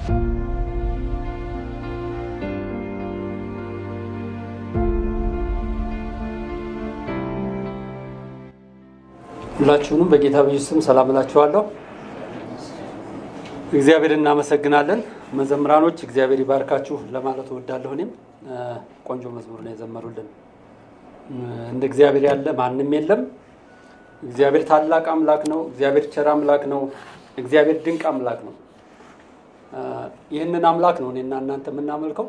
ሁላችሁንም በጌታ በኢየሱስ ስም ሰላም እላችኋለሁ። እግዚአብሔር እናመሰግናለን። መዘምራኖች እግዚአብሔር ይባርካችሁ ለማለት እወዳለሁ። እኔም ቆንጆ መዝሙር ነው የዘመሩልን። እንደ እግዚአብሔር ያለ ማንም የለም። እግዚአብሔር ታላቅ አምላክ ነው። እግዚአብሔር ቸር አምላክ ነው። እግዚአብሔር ድንቅ አምላክ ነው። ይህንን አምላክ ነው እኔና እናንተ የምናመልከው።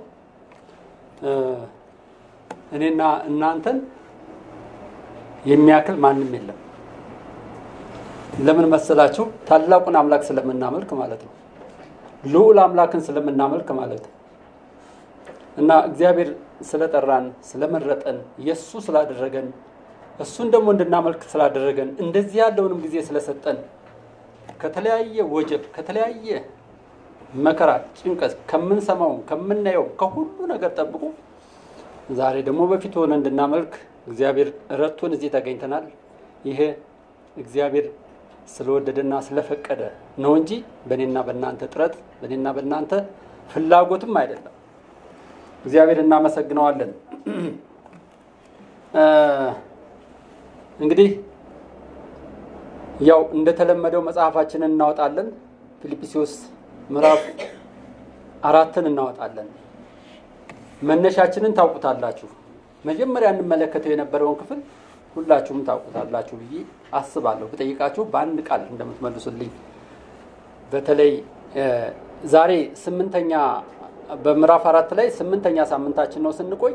እኔና እናንተን የሚያክል ማንም የለም። ለምን መሰላችሁ? ታላቁን አምላክ ስለምናመልክ ማለት ነው። ልዑል አምላክን ስለምናመልክ ማለት ነው። እና እግዚአብሔር ስለጠራን ስለመረጠን፣ የእሱ ስላደረገን፣ እሱን ደግሞ እንድናመልክ ስላደረገን፣ እንደዚህ ያለውንም ጊዜ ስለሰጠን፣ ከተለያየ ወጀብ ከተለያየ መከራ፣ ጭንቀት ከምንሰማውም ከምናየውም ከሁሉ ነገር ጠብቆ ዛሬ ደግሞ በፊት ሆነ እንድናመልክ እግዚአብሔር ረድቶን እዚህ ተገኝተናል። ይሄ እግዚአብሔር ስለወደደና ስለፈቀደ ነው እንጂ በእኔና በእናንተ ጥረት በእኔና በእናንተ ፍላጎትም አይደለም። እግዚአብሔር እናመሰግነዋለን። እንግዲህ ያው እንደተለመደው መጽሐፋችንን እናወጣለን። ፊልጵስዩስ ምዕራፍ አራትን እናወጣለን። መነሻችንን ታውቁታላችሁ። መጀመሪያ እንመለከተው የነበረውን ክፍል ሁላችሁም ታውቁታላችሁ ብዬ አስባለሁ። ብጠይቃችሁ በአንድ ቃል እንደምትመልሱልኝ። በተለይ ዛሬ ስምንተኛ በምዕራፍ አራት ላይ ስምንተኛ ሳምንታችን ነው ስንቆይ፣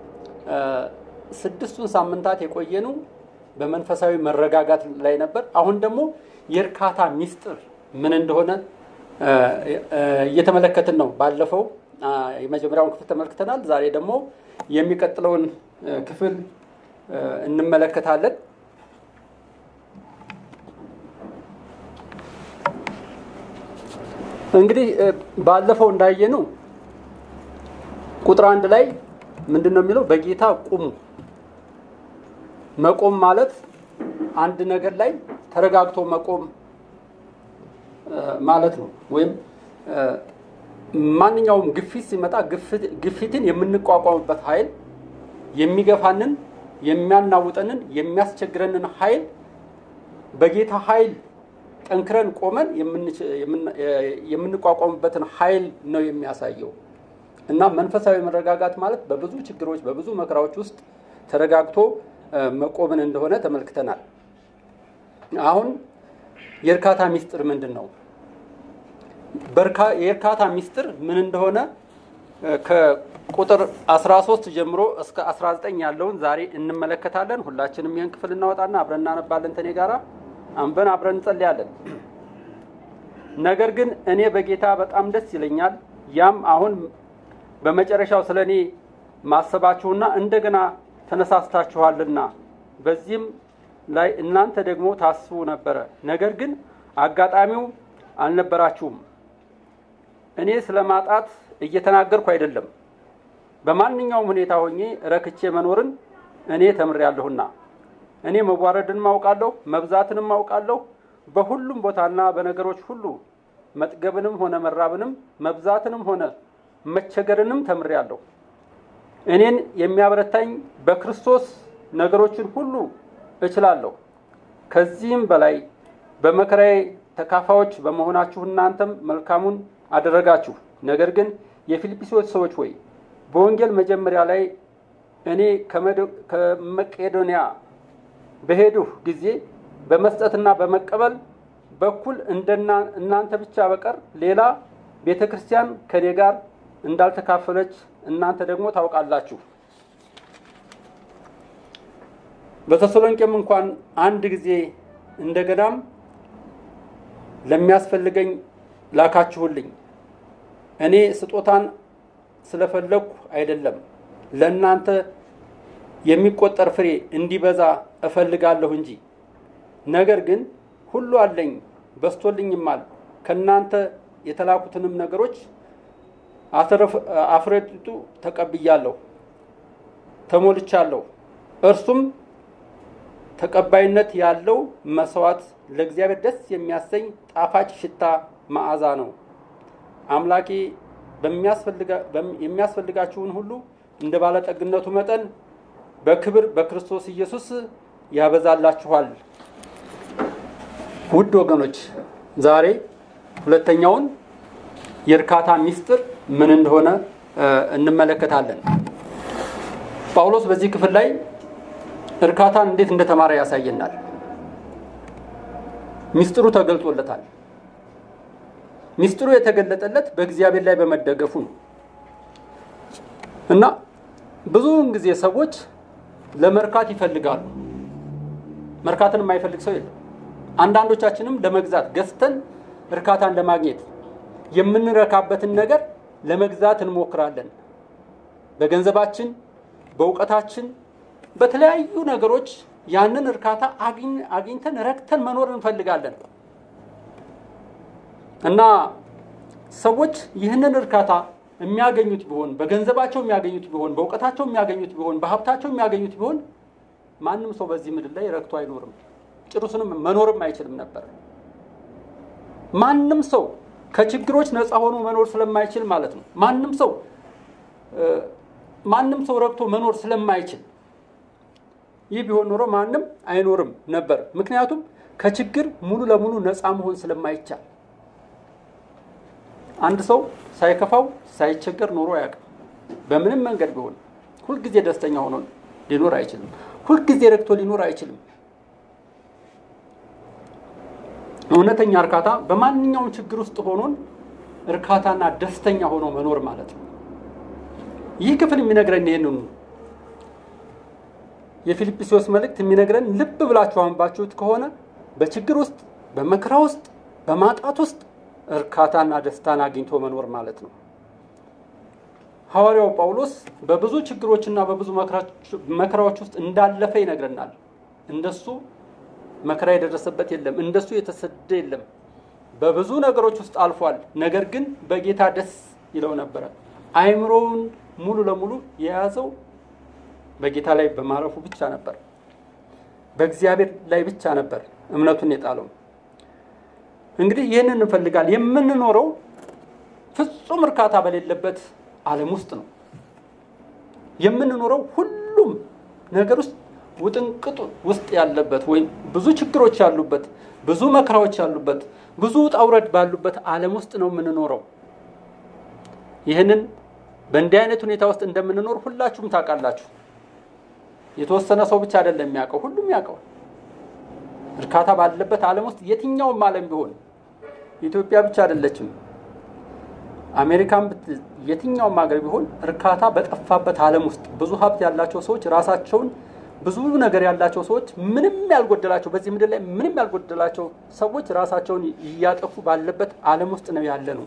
ስድስቱን ሳምንታት የቆየኑ በመንፈሳዊ መረጋጋት ላይ ነበር። አሁን ደግሞ የእርካታ ሚስጥር ምን እንደሆነ እየተመለከትን ነው። ባለፈው የመጀመሪያውን ክፍል ተመልክተናል። ዛሬ ደግሞ የሚቀጥለውን ክፍል እንመለከታለን። እንግዲህ ባለፈው እንዳየኑ ቁጥር አንድ ላይ ምንድን ነው የሚለው? በጌታ ቁሙ። መቆም ማለት አንድ ነገር ላይ ተረጋግቶ መቆም ማለት ነው። ወይም ማንኛውም ግፊት ሲመጣ ግፊትን የምንቋቋምበት ኃይል የሚገፋንን የሚያናውጠንን የሚያስቸግረንን ኃይል በጌታ ኃይል ጠንክረን ቆመን የምንቋቋምበትን ኃይል ነው የሚያሳየው እና መንፈሳዊ መረጋጋት ማለት በብዙ ችግሮች በብዙ መከራዎች ውስጥ ተረጋግቶ መቆምን እንደሆነ ተመልክተናል። አሁን የእርካታ ሚስጥር ምንድን ነው? የእርካታ ሚስጥር ምን እንደሆነ ከቁጥር 13 ጀምሮ እስከ 19 ያለውን ዛሬ እንመለከታለን። ሁላችንም ይህን ክፍል እናወጣና አብረን እናነባለን። ተኔ ጋራ አንበን አብረን እንጸልያለን። ነገር ግን እኔ በጌታ በጣም ደስ ይለኛል፣ ያም አሁን በመጨረሻው ስለ እኔ ማሰባችሁና እንደገና ተነሳስታችኋልና በዚህም ላይ እናንተ ደግሞ ታስቡ ነበረ። ነገር ግን አጋጣሚው አልነበራችሁም። እኔ ስለ ማጣት እየተናገርኩ አይደለም። በማንኛውም ሁኔታ ሆኜ ረክቼ መኖርን እኔ ተምሬያለሁና እኔ መዋረድንም አውቃለሁ፣ መብዛትንም አውቃለሁ። በሁሉም ቦታና በነገሮች ሁሉ መጥገብንም ሆነ መራብንም መብዛትንም ሆነ መቸገርንም ተምሬያለሁ። እኔን የሚያበረታኝ በክርስቶስ ነገሮችን ሁሉ እችላለሁ። ከዚህም በላይ በመከራዬ ተካፋዮች በመሆናችሁ እናንተም መልካሙን አደረጋችሁ። ነገር ግን የፊልጵስዩስ ሰዎች ሆይ በወንጌል መጀመሪያ ላይ እኔ ከመቄዶንያ በሄድሁ ጊዜ በመስጠትና በመቀበል በኩል እናንተ ብቻ በቀር ሌላ ቤተ ክርስቲያን ከኔ ጋር እንዳልተካፈለች እናንተ ደግሞ ታውቃላችሁ። በተሰሎንቄም እንኳን አንድ ጊዜ እንደገናም ለሚያስፈልገኝ ላካችሁልኝ። እኔ ስጦታን ስለፈለግኩ አይደለም፣ ለእናንተ የሚቆጠር ፍሬ እንዲበዛ እፈልጋለሁ እንጂ። ነገር ግን ሁሉ አለኝ በስቶልኝማል። ከእናንተ የተላኩትንም ነገሮች አፍረጢጡ ተቀብያለሁ፣ ተሞልቻለሁ። እርሱም ተቀባይነት ያለው መስዋዕት ለእግዚአብሔር ደስ የሚያሰኝ ጣፋጭ ሽታ መዓዛ ነው። አምላኬ የሚያስፈልጋችሁን ሁሉ እንደ ባለጠግነቱ መጠን በክብር በክርስቶስ ኢየሱስ ያበዛላችኋል። ውድ ወገኖች ዛሬ ሁለተኛውን የእርካታ ሚስጥር ምን እንደሆነ እንመለከታለን። ጳውሎስ በዚህ ክፍል ላይ እርካታን እንዴት እንደተማረ ያሳየናል። ሚስጥሩ ተገልጦለታል። ሚስጥሩ የተገለጠለት በእግዚአብሔር ላይ በመደገፉ ነው እና ብዙውን ጊዜ ሰዎች ለመርካት ይፈልጋሉ። መርካትን የማይፈልግ ሰው የለም። አንዳንዶቻችንም ለመግዛት ገዝተን እርካታን ለማግኘት የምንረካበትን ነገር ለመግዛት እንሞክራለን። በገንዘባችን፣ በእውቀታችን፣ በተለያዩ ነገሮች ያንን እርካታ አግኝተን ረክተን መኖር እንፈልጋለን እና ሰዎች ይህንን እርካታ የሚያገኙት ቢሆን በገንዘባቸው የሚያገኙት ቢሆን በእውቀታቸው የሚያገኙት ቢሆን በሀብታቸው የሚያገኙት ቢሆን ማንም ሰው በዚህ ምድር ላይ ረክቶ አይኖርም። ጭሩስንም መኖርም አይችልም ነበር። ማንም ሰው ከችግሮች ነፃ ሆኖ መኖር ስለማይችል ማለት ነው። ማንም ሰው ማንም ሰው ረክቶ መኖር ስለማይችል ይህ ቢሆን ኖሮ ማንም አይኖርም ነበር። ምክንያቱም ከችግር ሙሉ ለሙሉ ነፃ መሆን ስለማይቻል አንድ ሰው ሳይከፋው ሳይቸገር ኖሮ አያውቅም። በምንም መንገድ ቢሆን ሁልጊዜ ደስተኛ ሆኖ ሊኖር አይችልም። ሁልጊዜ ረክቶ ሊኖር አይችልም። እውነተኛ እርካታ በማንኛውም ችግር ውስጥ ሆኖን እርካታና ደስተኛ ሆኖ መኖር ማለት ነው። ይህ ክፍል የሚነግረን ይህንኑ የፊልጵስዩስ መልእክት የሚነግረን ልብ ብላችሁ አንባችሁት ከሆነ በችግር ውስጥ፣ በመከራ ውስጥ፣ በማጣት ውስጥ እርካታና ደስታን አግኝቶ መኖር ማለት ነው። ሐዋርያው ጳውሎስ በብዙ ችግሮችና በብዙ መከራዎች ውስጥ እንዳለፈ ይነግረናል። እንደሱ መከራ የደረሰበት የለም፣ እንደሱ የተሰደደ የለም። በብዙ ነገሮች ውስጥ አልፏል። ነገር ግን በጌታ ደስ ይለው ነበረ። አይምሮውን ሙሉ ለሙሉ የያዘው በጌታ ላይ በማረፉ ብቻ ነበር። በእግዚአብሔር ላይ ብቻ ነበር እምነቱን የጣለው። እንግዲህ ይህንን እንፈልጋል። የምንኖረው ፍጹም እርካታ በሌለበት ዓለም ውስጥ ነው የምንኖረው። ሁሉም ነገር ውስጥ ውጥንቅጡ ውስጥ ያለበት ወይም ብዙ ችግሮች ያሉበት፣ ብዙ መከራዎች ያሉበት፣ ብዙ ውጣ ውረድ ባሉበት ዓለም ውስጥ ነው የምንኖረው። ይህንን በእንዲህ አይነት ሁኔታ ውስጥ እንደምንኖር ሁላችሁም ታውቃላችሁ። የተወሰነ ሰው ብቻ አይደለም የሚያውቀው፣ ሁሉም ያውቀዋል። እርካታ ባለበት ዓለም ውስጥ የትኛውም ዓለም ቢሆን ኢትዮጵያ ብቻ አይደለችም፣ አሜሪካን የትኛውም ሀገር ቢሆን እርካታ በጠፋበት ዓለም ውስጥ ብዙ ሀብት ያላቸው ሰዎች ራሳቸውን ብዙ ነገር ያላቸው ሰዎች ምንም ያልጎደላቸው በዚህ ምድር ላይ ምንም ያልጎደላቸው ሰዎች ራሳቸውን እያጠፉ ባለበት ዓለም ውስጥ ነው ያለ ነው።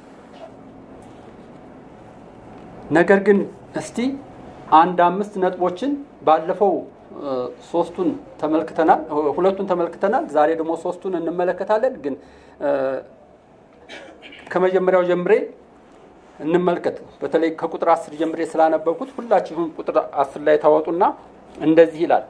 ነገር ግን እስቲ አንድ አምስት ነጥቦችን ባለፈው ሶስቱን ተመልክተናል፣ ሁለቱን ተመልክተናል። ዛሬ ደግሞ ሶስቱን እንመለከታለን። ግን ከመጀመሪያው ጀምሬ እንመልከት። በተለይ ከቁጥር አስር ጀምሬ ስላነበብኩት ሁላችሁም ቁጥር አስር ላይ ታወጡና እንደዚህ ይላል።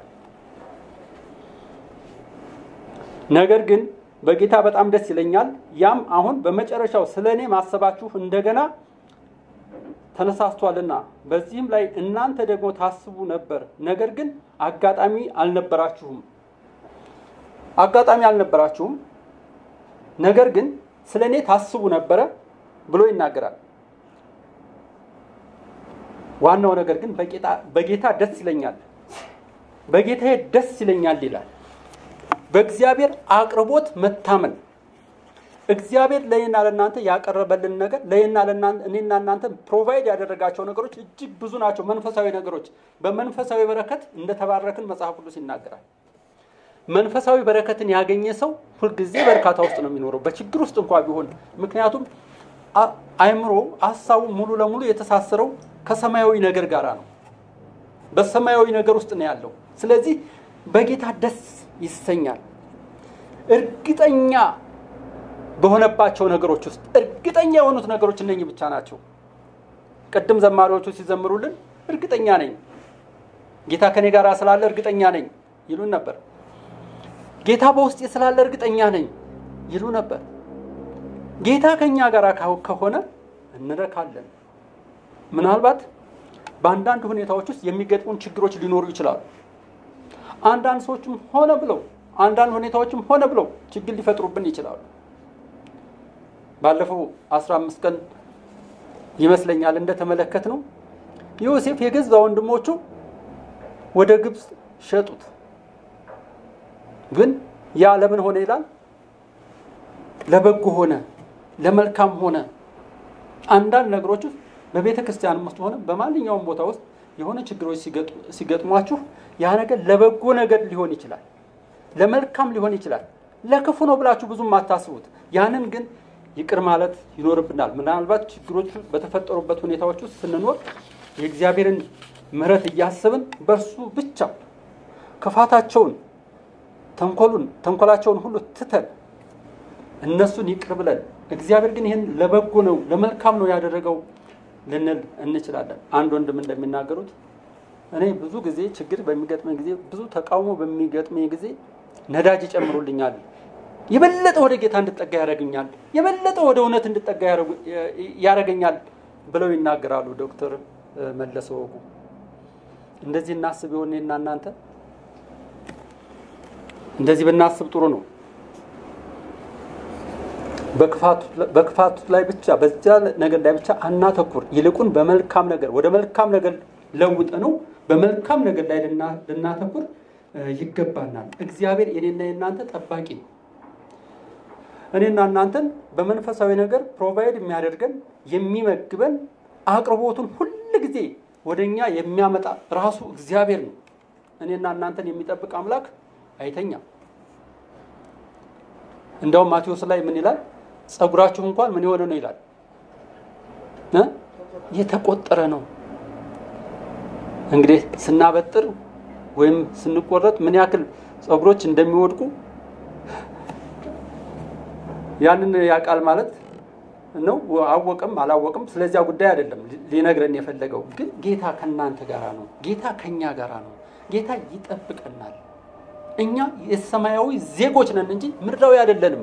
ነገር ግን በጌታ በጣም ደስ ይለኛል፣ ያም አሁን በመጨረሻው ስለ እኔ ማሰባችሁ እንደገና ተነሳስቷልና በዚህም ላይ እናንተ ደግሞ ታስቡ ነበር፣ ነገር ግን አጋጣሚ አልነበራችሁም። አጋጣሚ አልነበራችሁም፣ ነገር ግን ስለ እኔ ታስቡ ነበረ ብሎ ይናገራል። ዋናው ነገር ግን በጌታ ደስ ይለኛል፣ በጌታዬ ደስ ይለኛል ይላል። በእግዚአብሔር አቅርቦት መታመን እግዚአብሔር ለእኔና ለእናንተ ያቀረበልን ነገር ለእኔና እኔና እናንተ ፕሮቫይድ ያደረጋቸው ነገሮች እጅግ ብዙ ናቸው። መንፈሳዊ ነገሮች በመንፈሳዊ በረከት እንደተባረክን መጽሐፍ ቅዱስ ይናገራል። መንፈሳዊ በረከትን ያገኘ ሰው ሁልጊዜ በእርካታ ውስጥ ነው የሚኖረው፣ በችግር ውስጥ እንኳ ቢሆን። ምክንያቱም አእምሮ ሀሳቡ ሙሉ ለሙሉ የተሳሰረው ከሰማያዊ ነገር ጋር ነው። በሰማያዊ ነገር ውስጥ ነው ያለው። ስለዚህ በጌታ ደስ ይሰኛል። እርግጠኛ በሆነባቸው ነገሮች ውስጥ እርግጠኛ የሆኑት ነገሮች እነኚህ ብቻ ናቸው። ቅድም ዘማሪዎቹ ሲዘምሩልን እርግጠኛ ነኝ ጌታ ከኔ ጋር ስላለ እርግጠኛ ነኝ ይሉን ነበር። ጌታ በውስጤ ስላለ እርግጠኛ ነኝ ይሉ ነበር። ጌታ ከኛ ጋር ከሆነ እንረካለን። ምናልባት በአንዳንድ ሁኔታዎች ውስጥ የሚገጥሙን ችግሮች ሊኖሩ ይችላሉ። አንዳንድ ሰዎችም ሆነ ብለው አንዳንድ ሁኔታዎችም ሆነ ብለው ችግር ሊፈጥሩብን ይችላሉ። ባለፈው አስራ አምስት ቀን ይመስለኛል እንደተመለከት ነው ዮሴፍ የገዛ ወንድሞቹ ወደ ግብፅ ሸጡት። ግን ያ ለምን ሆነ ይላል? ለበጎ ሆነ፣ ለመልካም ሆነ። አንዳንድ ነገሮች ውስጥ በቤተ ክርስቲያን ውስጥ ሆነ በማንኛውም ቦታ ውስጥ የሆነ ችግሮች ሲገጥሟችሁ ያ ነገር ለበጎ ነገር ሊሆን ይችላል፣ ለመልካም ሊሆን ይችላል። ለክፉ ነው ብላችሁ ብዙም አታስቡት። ያንን ግን ይቅር ማለት ይኖርብናል። ምናልባት ችግሮቹ በተፈጠሩበት ሁኔታዎች ውስጥ ስንኖር የእግዚአብሔርን ምሕረት እያሰብን በእርሱ ብቻ ክፋታቸውን፣ ተንኮሉን ተንኮላቸውን ሁሉ ትተን እነሱን ይቅር ብለን እግዚአብሔር ግን ይህን ለበጎ ነው ለመልካም ነው ያደረገው ልንል እንችላለን። አንድ ወንድም እንደሚናገሩት እኔ ብዙ ጊዜ ችግር በሚገጥመኝ ጊዜ ብዙ ተቃውሞ በሚገጥመኝ ጊዜ ነዳጅ ይጨምሩልኛል፣ የበለጠ ወደ ጌታ እንድጠጋ ያደረግኛል፣ የበለጠ ወደ እውነት እንድጠጋ ያደረገኛል ብለው ይናገራሉ ዶክተር መለሰ ወጉ። እንደዚህ እናስብ የሆነ እና እናንተ እንደዚህ ብናስብ ጥሩ ነው። በክፋቱ ላይ ብቻ በዚያ ነገር ላይ ብቻ አናተኩር። ይልቁን በመልካም ነገር ወደ መልካም ነገር ለውጥ ነው በመልካም ነገር ላይ ልናተኩር ይገባናል። እግዚአብሔር የኔና የእናንተ ጠባቂ ነው። እኔና እናንተን በመንፈሳዊ ነገር ፕሮቫይድ የሚያደርገን የሚመግበን አቅርቦቱን ሁል ጊዜ ወደ እኛ የሚያመጣ ራሱ እግዚአብሔር ነው። እኔና እናንተን የሚጠብቅ አምላክ አይተኛም። እንደውም ማቴዎስ ላይ ምን ይላል? ጸጉራችሁ እንኳን ምን የሆነ ነው ይላል፣ የተቆጠረ ነው። እንግዲህ ስናበጥር ወይም ስንቆረጥ ምን ያክል ጸጉሮች እንደሚወድቁ ያንን ያውቃል ማለት ነው። አወቅም አላወቅም ስለዚያ ጉዳይ አይደለም ሊነግረን የፈለገው ግን ጌታ ከእናንተ ጋራ ነው። ጌታ ከእኛ ጋራ ነው። ጌታ ይጠብቀናል። እኛ የሰማያዊ ዜጎች ነን እንጂ ምድራዊ አይደለንም።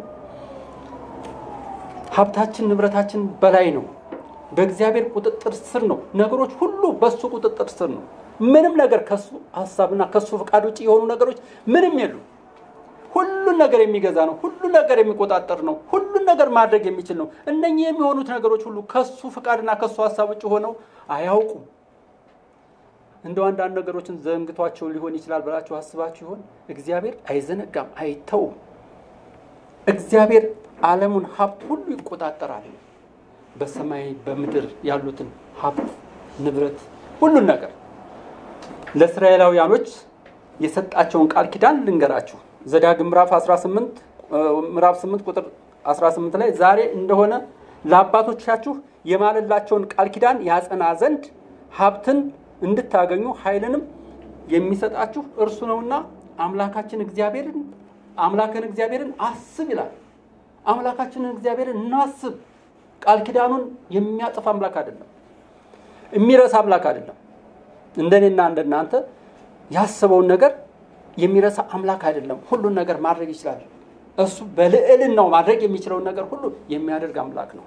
ሀብታችን ንብረታችን በላይ ነው። በእግዚአብሔር ቁጥጥር ስር ነው። ነገሮች ሁሉ በሱ ቁጥጥር ስር ነው። ምንም ነገር ከሱ ሀሳብና ከሱ ፈቃድ ውጭ የሆኑ ነገሮች ምንም የሉ። ሁሉን ነገር የሚገዛ ነው። ሁሉን ነገር የሚቆጣጠር ነው። ሁሉን ነገር ማድረግ የሚችል ነው። እነኚህ የሚሆኑት ነገሮች ሁሉ ከሱ ፈቃድና ከሱ ሀሳብ ውጭ ሆነው አያውቁም። እንደው አንዳንድ ነገሮችን ዘንግቷቸው ሊሆን ይችላል ብላችሁ አስባችሁ ይሆን? እግዚአብሔር አይዘነጋም፣ አይተውም። እግዚአብሔር ዓለሙን ሀብት ሁሉ ይቆጣጠራል። በሰማይ በምድር ያሉትን ሀብት ንብረት፣ ሁሉን ነገር ለእስራኤላውያኖች የሰጣቸውን ቃል ኪዳን ልንገራችሁ። ዘዳግም ምዕራፍ 18 ምዕራፍ 8 ቁጥር 18 ላይ ዛሬ እንደሆነ ለአባቶቻችሁ የማለላቸውን ቃል ኪዳን ያጸና ዘንድ ሀብትን እንድታገኙ ኃይልንም የሚሰጣችሁ እርሱ ነውና አምላካችን እግዚአብሔርን አምላክን እግዚአብሔርን አስብ ይላል። አምላካችንን እግዚአብሔርን እናስብ። ቃል ኪዳኑን የሚያጥፍ አምላክ አይደለም፣ የሚረሳ አምላክ አይደለም። እንደኔና እንደናንተ ያሰበውን ነገር የሚረሳ አምላክ አይደለም። ሁሉን ነገር ማድረግ ይችላል። እሱ በልዕልናው ማድረግ የሚችለውን ነገር ሁሉ የሚያደርግ አምላክ ነው።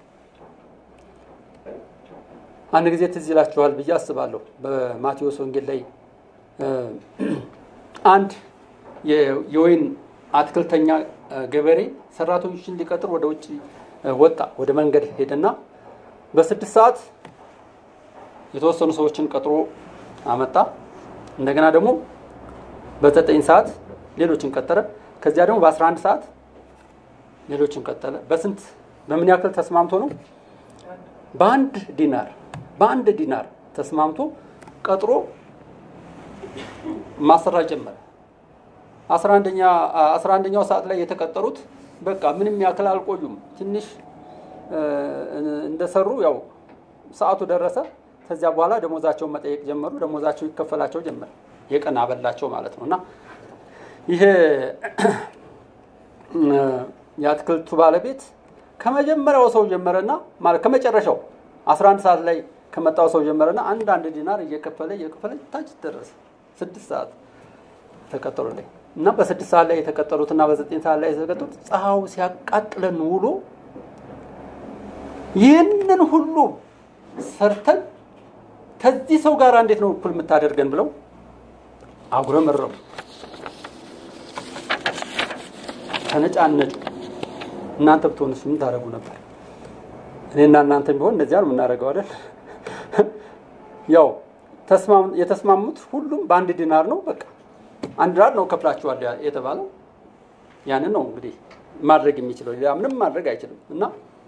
አንድ ጊዜ ትዝ ይላችኋል ብዬ አስባለሁ። በማቴዎስ ወንጌል ላይ አንድ የወይን አትክልተኛ ገበሬ ሰራተኞችን ሊቀጥር ወደ ውጭ ወጣ። ወደ መንገድ ሄደና በስድስት ሰዓት የተወሰኑ ሰዎችን ቀጥሮ አመጣ። እንደገና ደግሞ በዘጠኝ ሰዓት ሌሎችን ቀጠረ። ከዚያ ደግሞ በአስራ አንድ ሰዓት ሌሎችን ቀጠለ። በስንት በምን ያክል ተስማምቶ ነው? በአንድ ዲናር በአንድ ዲናር ተስማምቶ ቀጥሮ ማሰራት ጀመረ። አስራ አንደኛው ሰዓት ላይ የተቀጠሩት በቃ ምንም ያክል አልቆዩም። ትንሽ እንደሰሩ ያው ሰዓቱ ደረሰ። ከዚያ በኋላ ደሞዛቸውን መጠየቅ ጀመሩ። ደሞዛቸው ይከፈላቸው ጀመረ። የቀን አበላቸው ማለት ነው። እና ይሄ የአትክልቱ ባለቤት ከመጀመሪያው ሰው ጀመረና ማለት ከመጨረሻው 11 ሰዓት ላይ ከመጣው ሰው ጀመረና አንድ አንድ ዲናር እየከፈለ እየከፈለ ታች ደረሰ። ስድስት ሰዓት ተቀጠሩልኝ እና በስድስት ሰዓት ላይ የተቀጠሩትና በዘጠኝ ሰዓት ላይ የተቀጠሩት ፀሐዩ ሲያቃጥለን ውሎ ይህንን ሁሉ ሰርተን ከዚህ ሰው ጋር እንዴት ነው እኩል የምታደርገን ብለው አጉረመረሙ፣ ተነጫነጩ። እናንተ ብትሆንስ ምን ታደርጉ ነበር? እኔና እናንተ ቢሆን እንደዚያ ነው የምናደርገው አይደል? ያው የተስማሙት ሁሉም በአንድ ዲናር ነው። በቃ አንድ ዲናር ነው ከፍላችኋል የተባለው ያንን ነው እንግዲህ ማድረግ የሚችለው ሌላ ምንም ማድረግ አይችልም። እና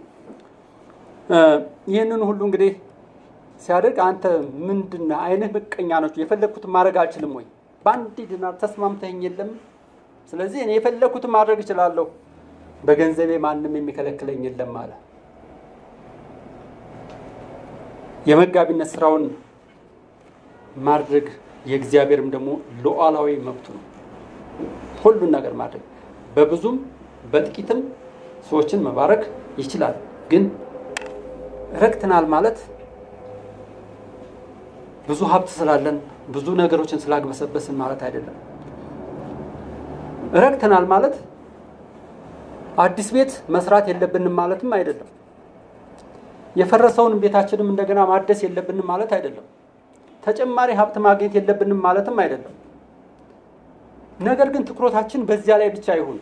ይህንን ሁሉ እንግዲህ ሲያደርግ አንተ ምንድን ነህ? አይንህ ምቀኛ ነች። የፈለግኩትን ማድረግ አልችልም ወይ? በአንድ ዲናር ተስማምተኝ የለም። ስለዚህ እኔ የፈለግኩትን ማድረግ እችላለሁ፣ በገንዘቤ ማንም የሚከለክለኝ የለም አለ። የመጋቢነት ስራውን ማድረግ የእግዚአብሔርም ደግሞ ሉዓላዊ መብቱ ነው። ሁሉን ነገር ማድረግ በብዙም በጥቂትም ሰዎችን መባረክ ይችላል። ግን ረክትናል ማለት ብዙ ሀብት ስላለን ብዙ ነገሮችን ስላግበሰበስን ማለት አይደለም። ረክትናል ማለት አዲስ ቤት መስራት የለብንም ማለትም አይደለም። የፈረሰውን ቤታችንም እንደገና ማደስ የለብንም ማለት አይደለም። ተጨማሪ ሀብት ማግኘት የለብንም ማለትም አይደለም። ነገር ግን ትኩረታችን በዚያ ላይ ብቻ ይሁን።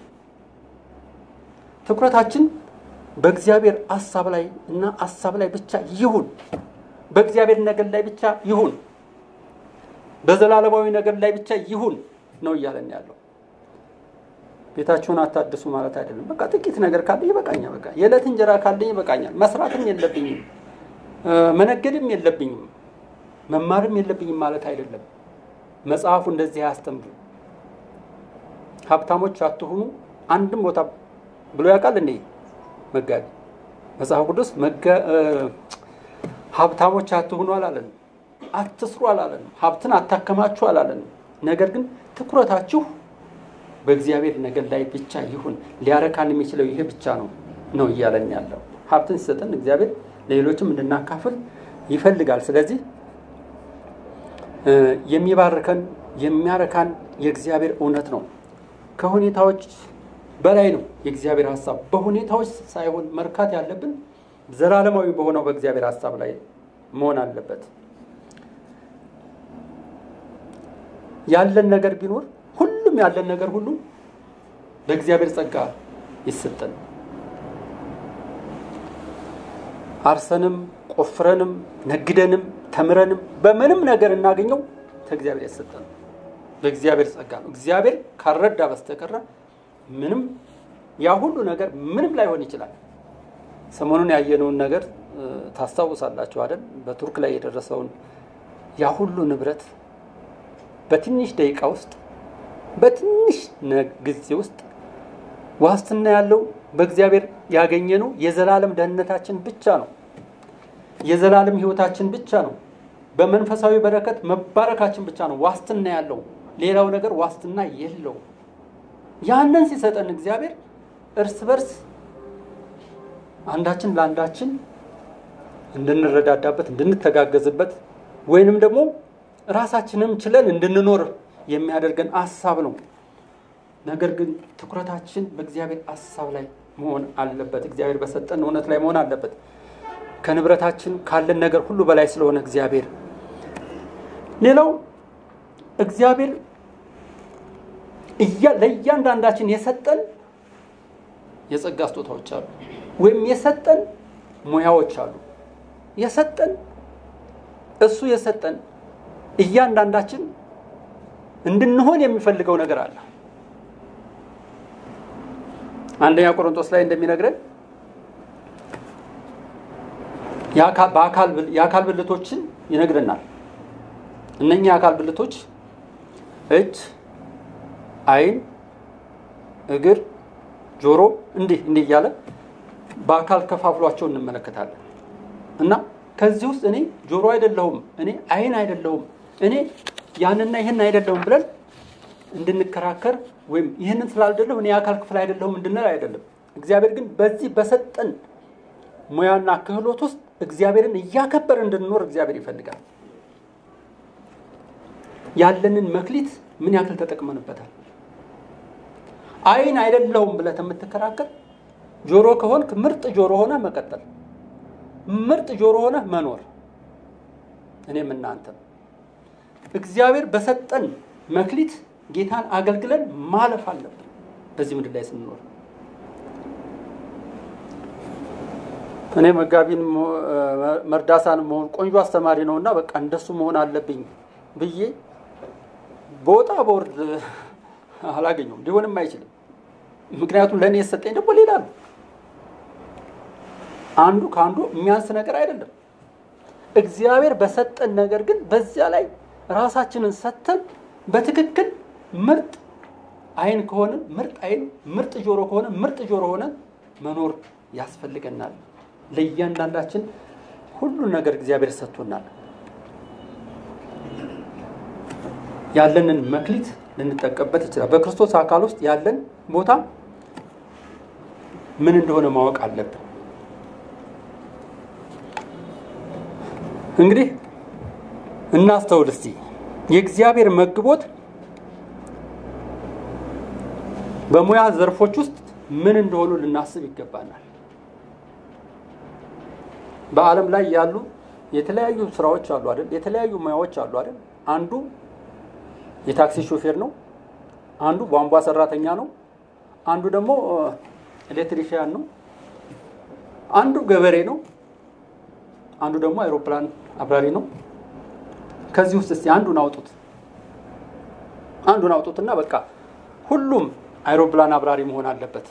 ትኩረታችን በእግዚአብሔር ሀሳብ ላይ እና ሀሳብ ላይ ብቻ ይሁን። በእግዚአብሔር ነገር ላይ ብቻ ይሁን። በዘላለማዊ ነገር ላይ ብቻ ይሁን ነው እያለን ያለው። ቤታችሁን አታድሱ ማለት አይደለም። በቃ ጥቂት ነገር ካለ ይበቃኛል። በቃ የዕለት እንጀራ ካለኝ ይበቃኛል። መስራትም የለብኝም መነገድም የለብኝም መማርም የለብኝም ማለት አይደለም። መጽሐፉ እንደዚህ አያስተምርም። ሀብታሞች አትሁኑ አንድም ቦታ ብሎ ያውቃል እንዴ መጋቢ? መጽሐፍ ቅዱስ ሀብታሞች አትሁኑ አላለንም። አትስሩ አላለንም። ሀብትን አታከማችሁ አላለንም። ነገር ግን ትኩረታችሁ በእግዚአብሔር ነገር ላይ ብቻ ይሁን። ሊያረካን የሚችለው ይሄ ብቻ ነው ነው እያለን ያለው። ሀብትን ሲሰጠን እግዚአብሔር ለሌሎችም እንድናካፍል ይፈልጋል። ስለዚህ የሚባርከን የሚያረካን የእግዚአብሔር እውነት ነው። ከሁኔታዎች በላይ ነው የእግዚአብሔር ሀሳብ። በሁኔታዎች ሳይሆን መርካት ያለብን ዘላለማዊ በሆነው በእግዚአብሔር ሀሳብ ላይ መሆን አለበት። ያለን ነገር ቢኖር ሁሉም ያለን ነገር ሁሉ በእግዚአብሔር ጸጋ ይሰጠን። አርሰንም ቆፍረንም ነግደንም ተምረንም በምንም ነገር እናገኘው ከእግዚአብሔር የተሰጠን በእግዚአብሔር ጸጋ ነው። እግዚአብሔር ካረዳ በስተቀረ ምንም ያ ሁሉ ነገር ምንም ላይሆን ይችላል። ሰሞኑን ያየነውን ነገር ታስታውሳላችሁ አይደል? በቱርክ ላይ የደረሰውን ያ ሁሉ ንብረት በትንሽ ደቂቃ ውስጥ በትንሽ ጊዜ ውስጥ ዋስትና ያለው በእግዚአብሔር ያገኘነው የዘላለም ደህንነታችን ብቻ ነው። የዘላለም ሕይወታችን ብቻ ነው። በመንፈሳዊ በረከት መባረካችን ብቻ ነው ዋስትና ያለው። ሌላው ነገር ዋስትና የለው። ያንን ሲሰጠን እግዚአብሔር እርስ በርስ አንዳችን ለአንዳችን እንድንረዳዳበት፣ እንድንተጋገዝበት ወይንም ደግሞ ራሳችንም ችለን እንድንኖር የሚያደርገን ሀሳብ ነው። ነገር ግን ትኩረታችን በእግዚአብሔር ሀሳብ ላይ መሆን አለበት። እግዚአብሔር በሰጠን እውነት ላይ መሆን አለበት። ከንብረታችን ካለን ነገር ሁሉ በላይ ስለሆነ እግዚአብሔር ሌላው እግዚአብሔር ለእያንዳንዳችን የሰጠን የጸጋ ስጦታዎች አሉ፣ ወይም የሰጠን ሙያዎች አሉ። የሰጠን እሱ የሰጠን እያንዳንዳችን እንድንሆን የሚፈልገው ነገር አለ። አንደኛ ቆሮንቶስ ላይ እንደሚነግረን የአካል ብልቶችን ይነግረናል። እነኛ የአካል ብልቶች እጅ፣ ዓይን፣ እግር፣ ጆሮ እንዲህ እንዲህ እያለ በአካል ከፋፍሏቸው እንመለከታለን እና ከዚህ ውስጥ እኔ ጆሮ አይደለሁም፣ እኔ ዓይን አይደለሁም፣ እኔ ያንና ይህን አይደለሁም ብለን እንድንከራከር ወይም ይህንን ስላልደለሁ እኔ የአካል ክፍል አይደለሁም እንድንል አይደለም። እግዚአብሔር ግን በዚህ በሰጠን ሙያና ክህሎት ውስጥ እግዚአብሔርን እያከበር እንድንኖር እግዚአብሔር ይፈልጋል። ያለንን መክሊት ምን ያክል ተጠቅመንበታል? ዓይን አይደለሁም ብለህ የምትከራከር ጆሮ ከሆንክ ምርጥ ጆሮ ሆነ መቀጠል። ምርጥ ጆሮ ሆነ መኖር እኔም እናንተም እግዚአብሔር በሰጠን መክሊት ጌታን አገልግለን ማለፍ አለብን በዚህ ምድር ላይ ስንኖር እኔ መጋቢን መርዳሳን መሆን ቆንጆ አስተማሪ ነው እና በቃ እንደሱ መሆን አለብኝ ብዬ በወጣ በወርድ አላገኘውም ሊሆንም አይችልም ምክንያቱም ለእኔ የሰጠኝ ደግሞ ሌላ ነው አንዱ ከአንዱ የሚያንስ ነገር አይደለም እግዚአብሔር በሰጠን ነገር ግን በዚያ ላይ ራሳችንን ሰጥተን በትክክል ምርጥ አይን ከሆነ ምርጥ አይን ምርጥ ጆሮ ከሆነ ምርጥ ጆሮ ሆነ መኖር ያስፈልገናል ለእያንዳንዳችን ሁሉን ነገር እግዚአብሔር ሰጥቶናል ያለንን መክሊት ልንጠቀምበት ይችላል በክርስቶስ አካል ውስጥ ያለን ቦታ ምን እንደሆነ ማወቅ አለብን እንግዲህ እናስተውል እስቲ የእግዚአብሔር መግቦት በሙያ ዘርፎች ውስጥ ምን እንደሆኑ ልናስብ ይገባናል በአለም ላይ ያሉ የተለያዩ ስራዎች አሉ አይደል የተለያዩ ሙያዎች አሉ አይደል አንዱ የታክሲ ሾፌር ነው አንዱ ቧንቧ ሰራተኛ ነው አንዱ ደግሞ ኤሌክትሪሽያን ነው አንዱ ገበሬ ነው አንዱ ደግሞ አይሮፕላን አብራሪ ነው ከዚህ ውስጥ እስቲ አንዱን አውጡት አንዱን አውጡትና በቃ ሁሉም አይሮፕላን አብራሪ መሆን አለበት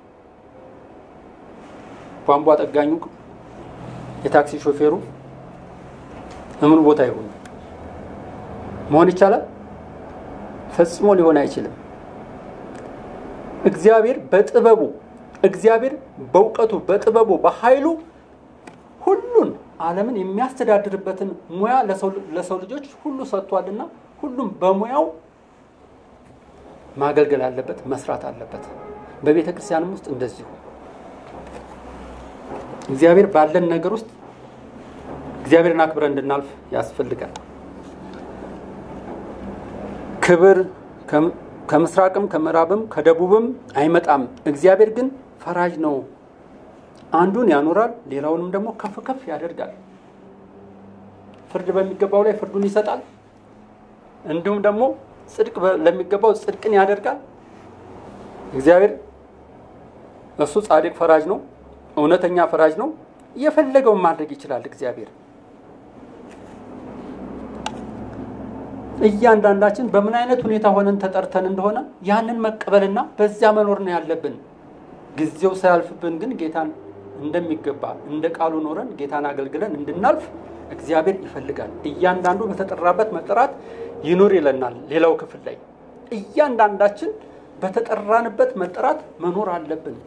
ቧንቧ ጠጋኙ የታክሲ ሾፌሩ እምን ቦታ ይሆኑ መሆን ይቻላል ፈጽሞ ሊሆን አይችልም እግዚአብሔር በጥበቡ እግዚአብሔር በእውቀቱ በጥበቡ በኃይሉ ሁሉን አለምን የሚያስተዳድርበትን ሙያ ለሰው ልጆች ሁሉ ሰጥቷልና ሁሉም በሙያው ማገልገል አለበት መስራት አለበት በቤተ ክርስቲያንም ውስጥ እንደዚሁ እግዚአብሔር ባለን ነገር ውስጥ እግዚአብሔርን አክብረን እንድናልፍ ያስፈልጋል ክብር ከምስራቅም ከምዕራብም ከደቡብም አይመጣም እግዚአብሔር ግን ፈራጅ ነው አንዱን ያኖራል ሌላውንም ደግሞ ከፍ ከፍ ያደርጋል ፍርድ በሚገባው ላይ ፍርዱን ይሰጣል እንዲሁም ደግሞ ጽድቅ ለሚገባው ጽድቅን ያደርጋል እግዚአብሔር እሱ ጻድቅ ፈራጅ ነው እውነተኛ ፈራጅ ነው የፈለገውን ማድረግ ይችላል እግዚአብሔር እያንዳንዳችን በምን አይነት ሁኔታ ሆነን ተጠርተን እንደሆነ ያንን መቀበልና በዚያ መኖር ነው ያለብን ጊዜው ሳያልፍብን ግን ጌታን እንደሚገባ እንደ ቃሉ ኖረን ጌታን አገልግለን እንድናልፍ እግዚአብሔር ይፈልጋል እያንዳንዱ በተጠራበት መጠራት ይኑር ይለናል ሌላው ክፍል ላይ እያንዳንዳችን በተጠራንበት መጠራት መኖር አለብን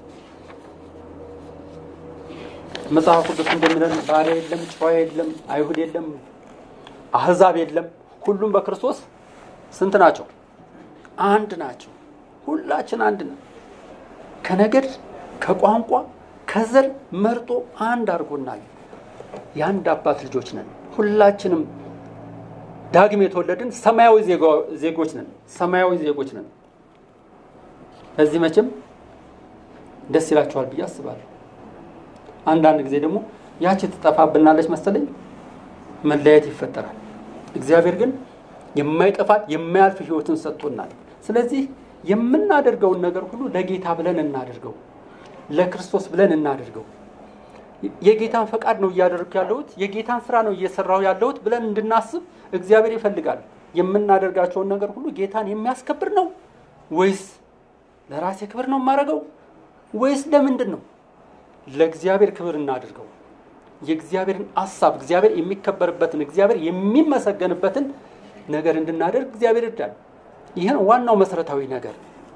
መጽሐፍ ቅዱስ እንደሚለን ባሪያ የለም ጨዋ የለም አይሁድ የለም አህዛብ የለም ሁሉም በክርስቶስ ስንት ናቸው አንድ ናቸው ሁላችን አንድ ነው ከነገድ ከቋንቋ ከዘር መርጦ አንድ አድርጎናል የአንድ አባት ልጆች ነን ሁላችንም ዳግም የተወለድን ሰማያዊ ዜጎች ነን ሰማያዊ ዜጎች ነን በዚህ መቼም ደስ ይላችኋል ብዬ አስባለሁ አንዳንድ ጊዜ ደግሞ ያቺ ትጠፋብናለች መሰለኝ መለያየት ይፈጠራል እግዚአብሔር ግን የማይጠፋት የማያልፍ ህይወትን ሰጥቶናል ስለዚህ የምናደርገውን ነገር ሁሉ ለጌታ ብለን እናደርገው ለክርስቶስ ብለን እናደርገው የጌታን ፈቃድ ነው እያደረግኩ ያለሁት የጌታን ስራ ነው እየሰራሁ ያለሁት ብለን እንድናስብ እግዚአብሔር ይፈልጋል የምናደርጋቸውን ነገር ሁሉ ጌታን የሚያስከብር ነው ወይስ ለራሴ ክብር ነው የማደርገው ወይስ ለምንድን ነው ለእግዚአብሔር ክብር እናድርገው የእግዚአብሔርን አሳብ እግዚአብሔር የሚከበርበትን እግዚአብሔር የሚመሰገንበትን ነገር እንድናደርግ እግዚአብሔር ይርዳል ይህን ዋናው መሰረታዊ ነገር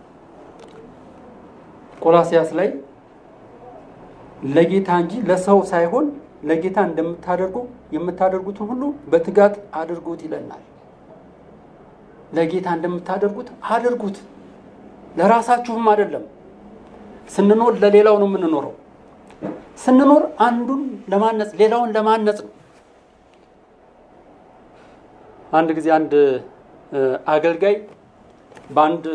ቆላሲያስ ላይ ለጌታ እንጂ ለሰው ሳይሆን ለጌታ እንደምታደርጉ የምታደርጉትን ሁሉ በትጋት አድርጉት ይለናል ለጌታ እንደምታደርጉት አድርጉት ለራሳችሁም አይደለም ስንኖር ለሌላው ነው የምንኖረው ስንኖር አንዱን ለማነጽ ሌላውን ለማነጽ ነው አንድ ጊዜ አንድ አገልጋይ በአንድ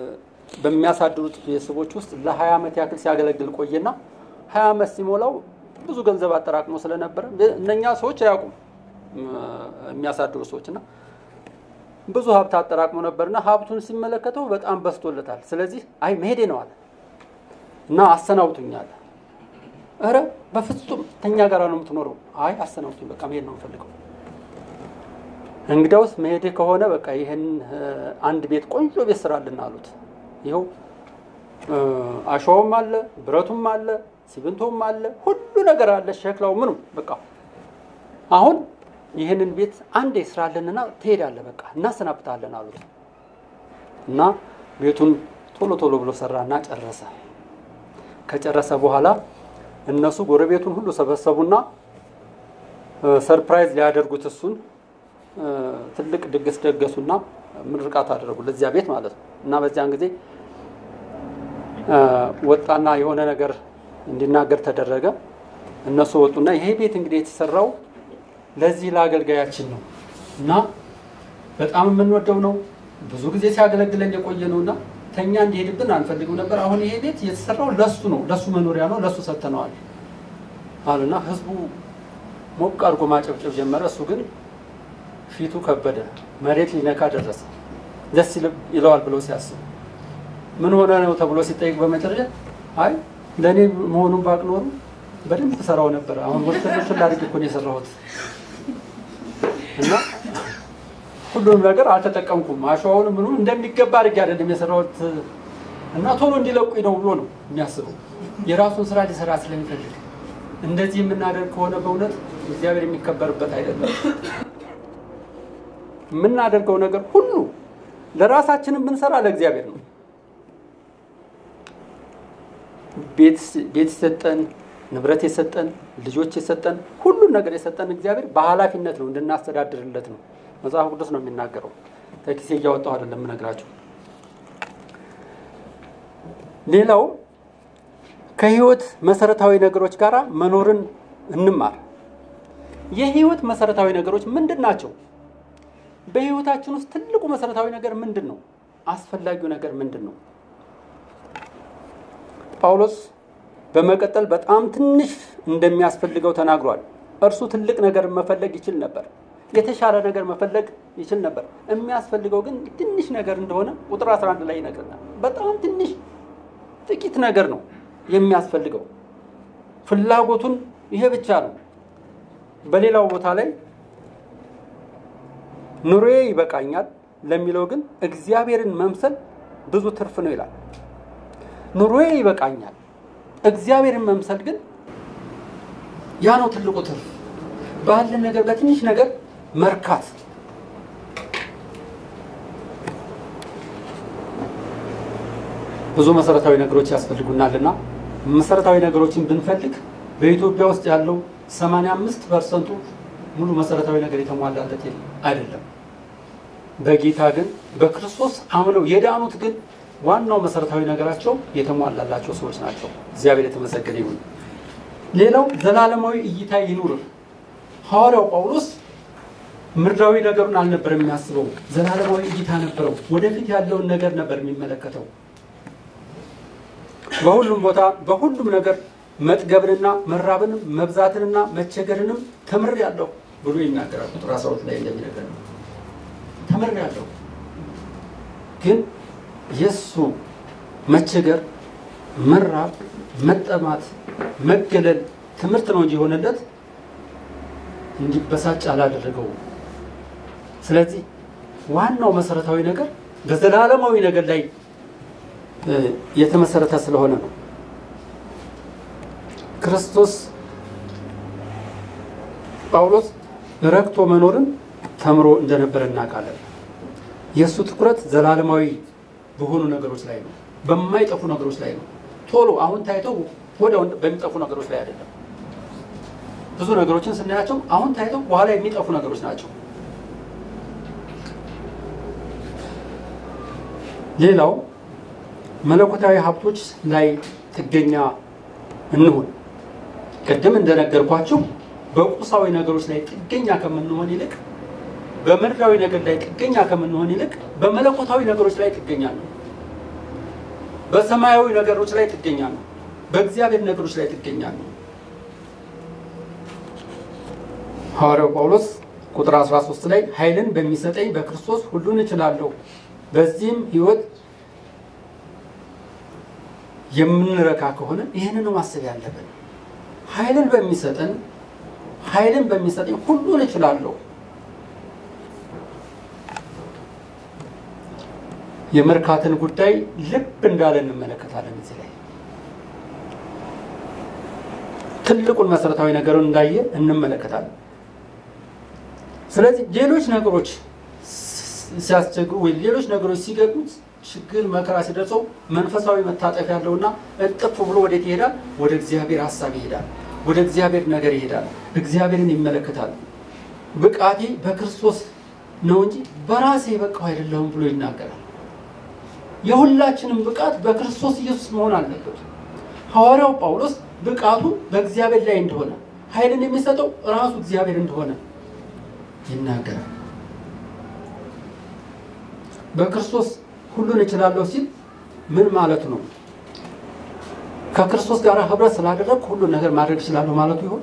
በሚያሳድሩት ቤተሰቦች ውስጥ ለ20 ዓመት ያክል ሲያገለግል ቆየና 20 ዓመት ሲሞላው ብዙ ገንዘብ አጠራቅሞ ስለነበረ እነኛ ሰዎች አያውቁም የሚያሳድሩ ሰዎች እና ብዙ ሀብት አጠራቅሞ ነበርና ሀብቱን ሲመለከተው በጣም በስቶለታል። ስለዚህ አይ መሄዴ ነው አለ እና አሰናብቱኛል። እረ በፍጹም ተኛ ጋር ነው የምትኖረው። አይ አሰናብቱኝ፣ በቃ መሄድ ነው የምፈልገው። እንግዲያውስ መሄዴ ከሆነ በቃ ይህን አንድ ቤት ቆንጆ ቤት ስራልን አሉት። ይኸው አሸዋውም አለ፣ ብረቱም አለ፣ ሲሚንቶም አለ፣ ሁሉ ነገር አለ፣ ሸክላው ምኑ በቃ አሁን ይህንን ቤት አንዴ ስራልንና ትሄዳለህ፣ በቃ እናሰናብታለን አሉት እና ቤቱን ቶሎ ቶሎ ብሎ ሰራና ጨረሰ። ከጨረሰ በኋላ እነሱ ጎረቤቱን ሁሉ ሰበሰቡና ሰርፕራይዝ ሊያደርጉት እሱን ትልቅ ድግስ ደገሱና ምርቃት አደረጉ ለዚያ ቤት ማለት ነው። እና በዚያን ጊዜ ወጣና የሆነ ነገር እንዲናገር ተደረገ። እነሱ ወጡና ይሄ ቤት እንግዲህ የተሰራው ለዚህ ለአገልጋያችን ነው እና በጣም የምንወደው ነው። ብዙ ጊዜ ሲያገለግለን የቆየ ነው እና ተኛ እንዲሄድብን አንፈልግም ነበር። አሁን ይሄ ቤት የተሰራው ለሱ ነው፣ ለሱ መኖሪያ ነው፣ ለሱ ሰጥተነዋል አሉና ህዝቡ ሞቅ አድርጎ ማጨብጨብ ጀመረ። እሱ ግን ፊቱ ከበደ፣ መሬት ሊነካ ደረሰ። ደስ ይለዋል ብሎ ሲያስብ ምን ሆነ ነው ተብሎ ሲጠይቅ በመጨረሻ አይ ለእኔ መሆኑን ባቅ ኖሩ በደንብ ሰራው ነበር። አሁን ወደ ትንሽ ላድርግ እኮ ነው የሰራሁት እና ሁሉንም ነገር አልተጠቀምኩም። አሸዋውን ምኑ እንደሚገባ አድርጌ አይደለም የሰራሁት እና ቶሎ እንዲለቁኝ ነው ብሎ ነው የሚያስበው። የራሱን ስራ ሊሰራ ስለሚፈልግ እንደዚህ የምናደርግ ከሆነ በእውነት እግዚአብሔር የሚከበርበት አይደለም። የምናደርገው ነገር ሁሉ ለራሳችንም ብንሰራ ለእግዚአብሔር ነው። ቤት የሰጠን ንብረት የሰጠን ልጆች የሰጠን ሁሉን ነገር የሰጠን እግዚአብሔር በኃላፊነት ነው እንድናስተዳድርለት ነው። መጽሐፍ ቅዱስ ነው የሚናገረው። ከኪሴ እያወጣሁ አይደለም የምነግራቸው። ሌላው ከህይወት መሰረታዊ ነገሮች ጋር መኖርን እንማር። የህይወት መሰረታዊ ነገሮች ምንድን ናቸው? በህይወታችን ውስጥ ትልቁ መሰረታዊ ነገር ምንድን ነው? አስፈላጊው ነገር ምንድን ነው? ጳውሎስ በመቀጠል በጣም ትንሽ እንደሚያስፈልገው ተናግሯል። እርሱ ትልቅ ነገር መፈለግ ይችል ነበር። የተሻለ ነገር መፈለግ ይችል ነበር። የሚያስፈልገው ግን ትንሽ ነገር እንደሆነ ቁጥር 11 ላይ ይነግረናል። በጣም ትንሽ ጥቂት ነገር ነው የሚያስፈልገው። ፍላጎቱን ይሄ ብቻ ነው። በሌላው ቦታ ላይ ኑሮዬ ይበቃኛል ለሚለው ግን እግዚአብሔርን መምሰል ብዙ ትርፍ ነው ይላል። ኑሮዬ ይበቃኛል፣ እግዚአብሔርን መምሰል ግን ያ ነው ትልቁ ትርፍ። ባለን ነገር በትንሽ ነገር መርካት ብዙ መሰረታዊ ነገሮች ያስፈልጉናልና መሰረታዊ ነገሮችን ብንፈልግ በኢትዮጵያ ውስጥ ያለው 85 ፐርሰንቱ ሙሉ መሰረታዊ ነገር የተሟላለት አይደለም። በጌታ ግን በክርስቶስ አምነው የዳኑት ግን ዋናው መሰረታዊ ነገራቸው የተሟላላቸው ሰዎች ናቸው። እግዚአብሔር የተመሰገነ ይሁን። ሌላው ዘላለማዊ እይታ ይኑር። ሐዋርያው ጳውሎስ ምድራዊ ነገሩን አልነበረም የሚያስበው፣ ዘላለማዊ እይታ ነበረው። ወደፊት ያለውን ነገር ነበር የሚመለከተው። በሁሉም ቦታ በሁሉም ነገር መጥገብንና መራብንም መብዛትንና መቸገርንም ተምሬአለሁ ብሎ ይናገራል። ቁጥር 12 ላይ እንደሚነገር ነው። ተምሬአለሁ ግን የእሱ መቸገር፣ መራብ፣ መጠማት፣ መገለል ትምህርት ነው እንጂ የሆነለት እንዲበሳጭ አላደረገውም። ስለዚህ ዋናው መሰረታዊ ነገር በዘላለማዊ ነገር ላይ የተመሰረተ ስለሆነ ነው። ክርስቶስ ጳውሎስ ረክቶ መኖርን ተምሮ እንደነበረ እናውቃለን። የእሱ ትኩረት ዘላለማዊ በሆኑ ነገሮች ላይ ነው፣ በማይጠፉ ነገሮች ላይ ነው። ቶሎ አሁን ታይተው ወዲያው በሚጠፉ ነገሮች ላይ አይደለም። ብዙ ነገሮችን ስናያቸው አሁን ታይተው በኋላ የሚጠፉ ነገሮች ናቸው። ሌላው መለኮታዊ ሀብቶች ላይ ጥገኛ እንሁን። ቅድም እንደነገርኳችሁ በቁሳዊ ነገሮች ላይ ጥገኛ ከምንሆን ይልቅ በምድራዊ ነገር ላይ ጥገኛ ከምንሆን ይልቅ በመለኮታዊ ነገሮች ላይ ጥገኛ ነው። በሰማያዊ ነገሮች ላይ ጥገኛ ነው። በእግዚአብሔር ነገሮች ላይ ጥገኛ ነው። ሐዋርያው ጳውሎስ ቁጥር 13 ላይ ኃይልን በሚሰጠኝ በክርስቶስ ሁሉን እችላለሁ፣ በዚህም ህይወት የምንረካ ከሆነ ይህንን ነው ማሰብ ያለብን። ኃይልን በሚሰጠን ኃይልን በሚሰጠኝ ሁሉን እችላለሁ። የመርካትን ጉዳይ ልብ እንዳለ እንመለከታለን። እዚህ ላይ ትልቁን መሰረታዊ ነገሩን እንዳየ እንመለከታለን። ስለዚህ ሌሎች ነገሮች ሲያስቸግሩ ወይ ሌሎች ነገሮች ሲገጥሙት ችግር መከራ ሲደርሰው መንፈሳዊ መታጠፍ ያለውና እጥፍ ብሎ ወዴት ይሄዳል? ወደ እግዚአብሔር ሀሳብ ይሄዳል። ወደ እግዚአብሔር ነገር ይሄዳል። እግዚአብሔርን ይመለከታል። ብቃቴ በክርስቶስ ነው እንጂ በራሴ የበቃው አይደለሁም ብሎ ይናገራል። የሁላችንም ብቃት በክርስቶስ ኢየሱስ መሆን አለበት። ሐዋርያው ጳውሎስ ብቃቱ በእግዚአብሔር ላይ እንደሆነ ኃይልን የሚሰጠው ራሱ እግዚአብሔር እንደሆነ ይናገራል። በክርስቶስ ሁሉን እችላለሁ ሲል ምን ማለቱ ነው? ከክርስቶስ ጋር ህብረት ስላደረግ ሁሉን ነገር ማድረግ እችላለሁ ማለቱ ይሆን?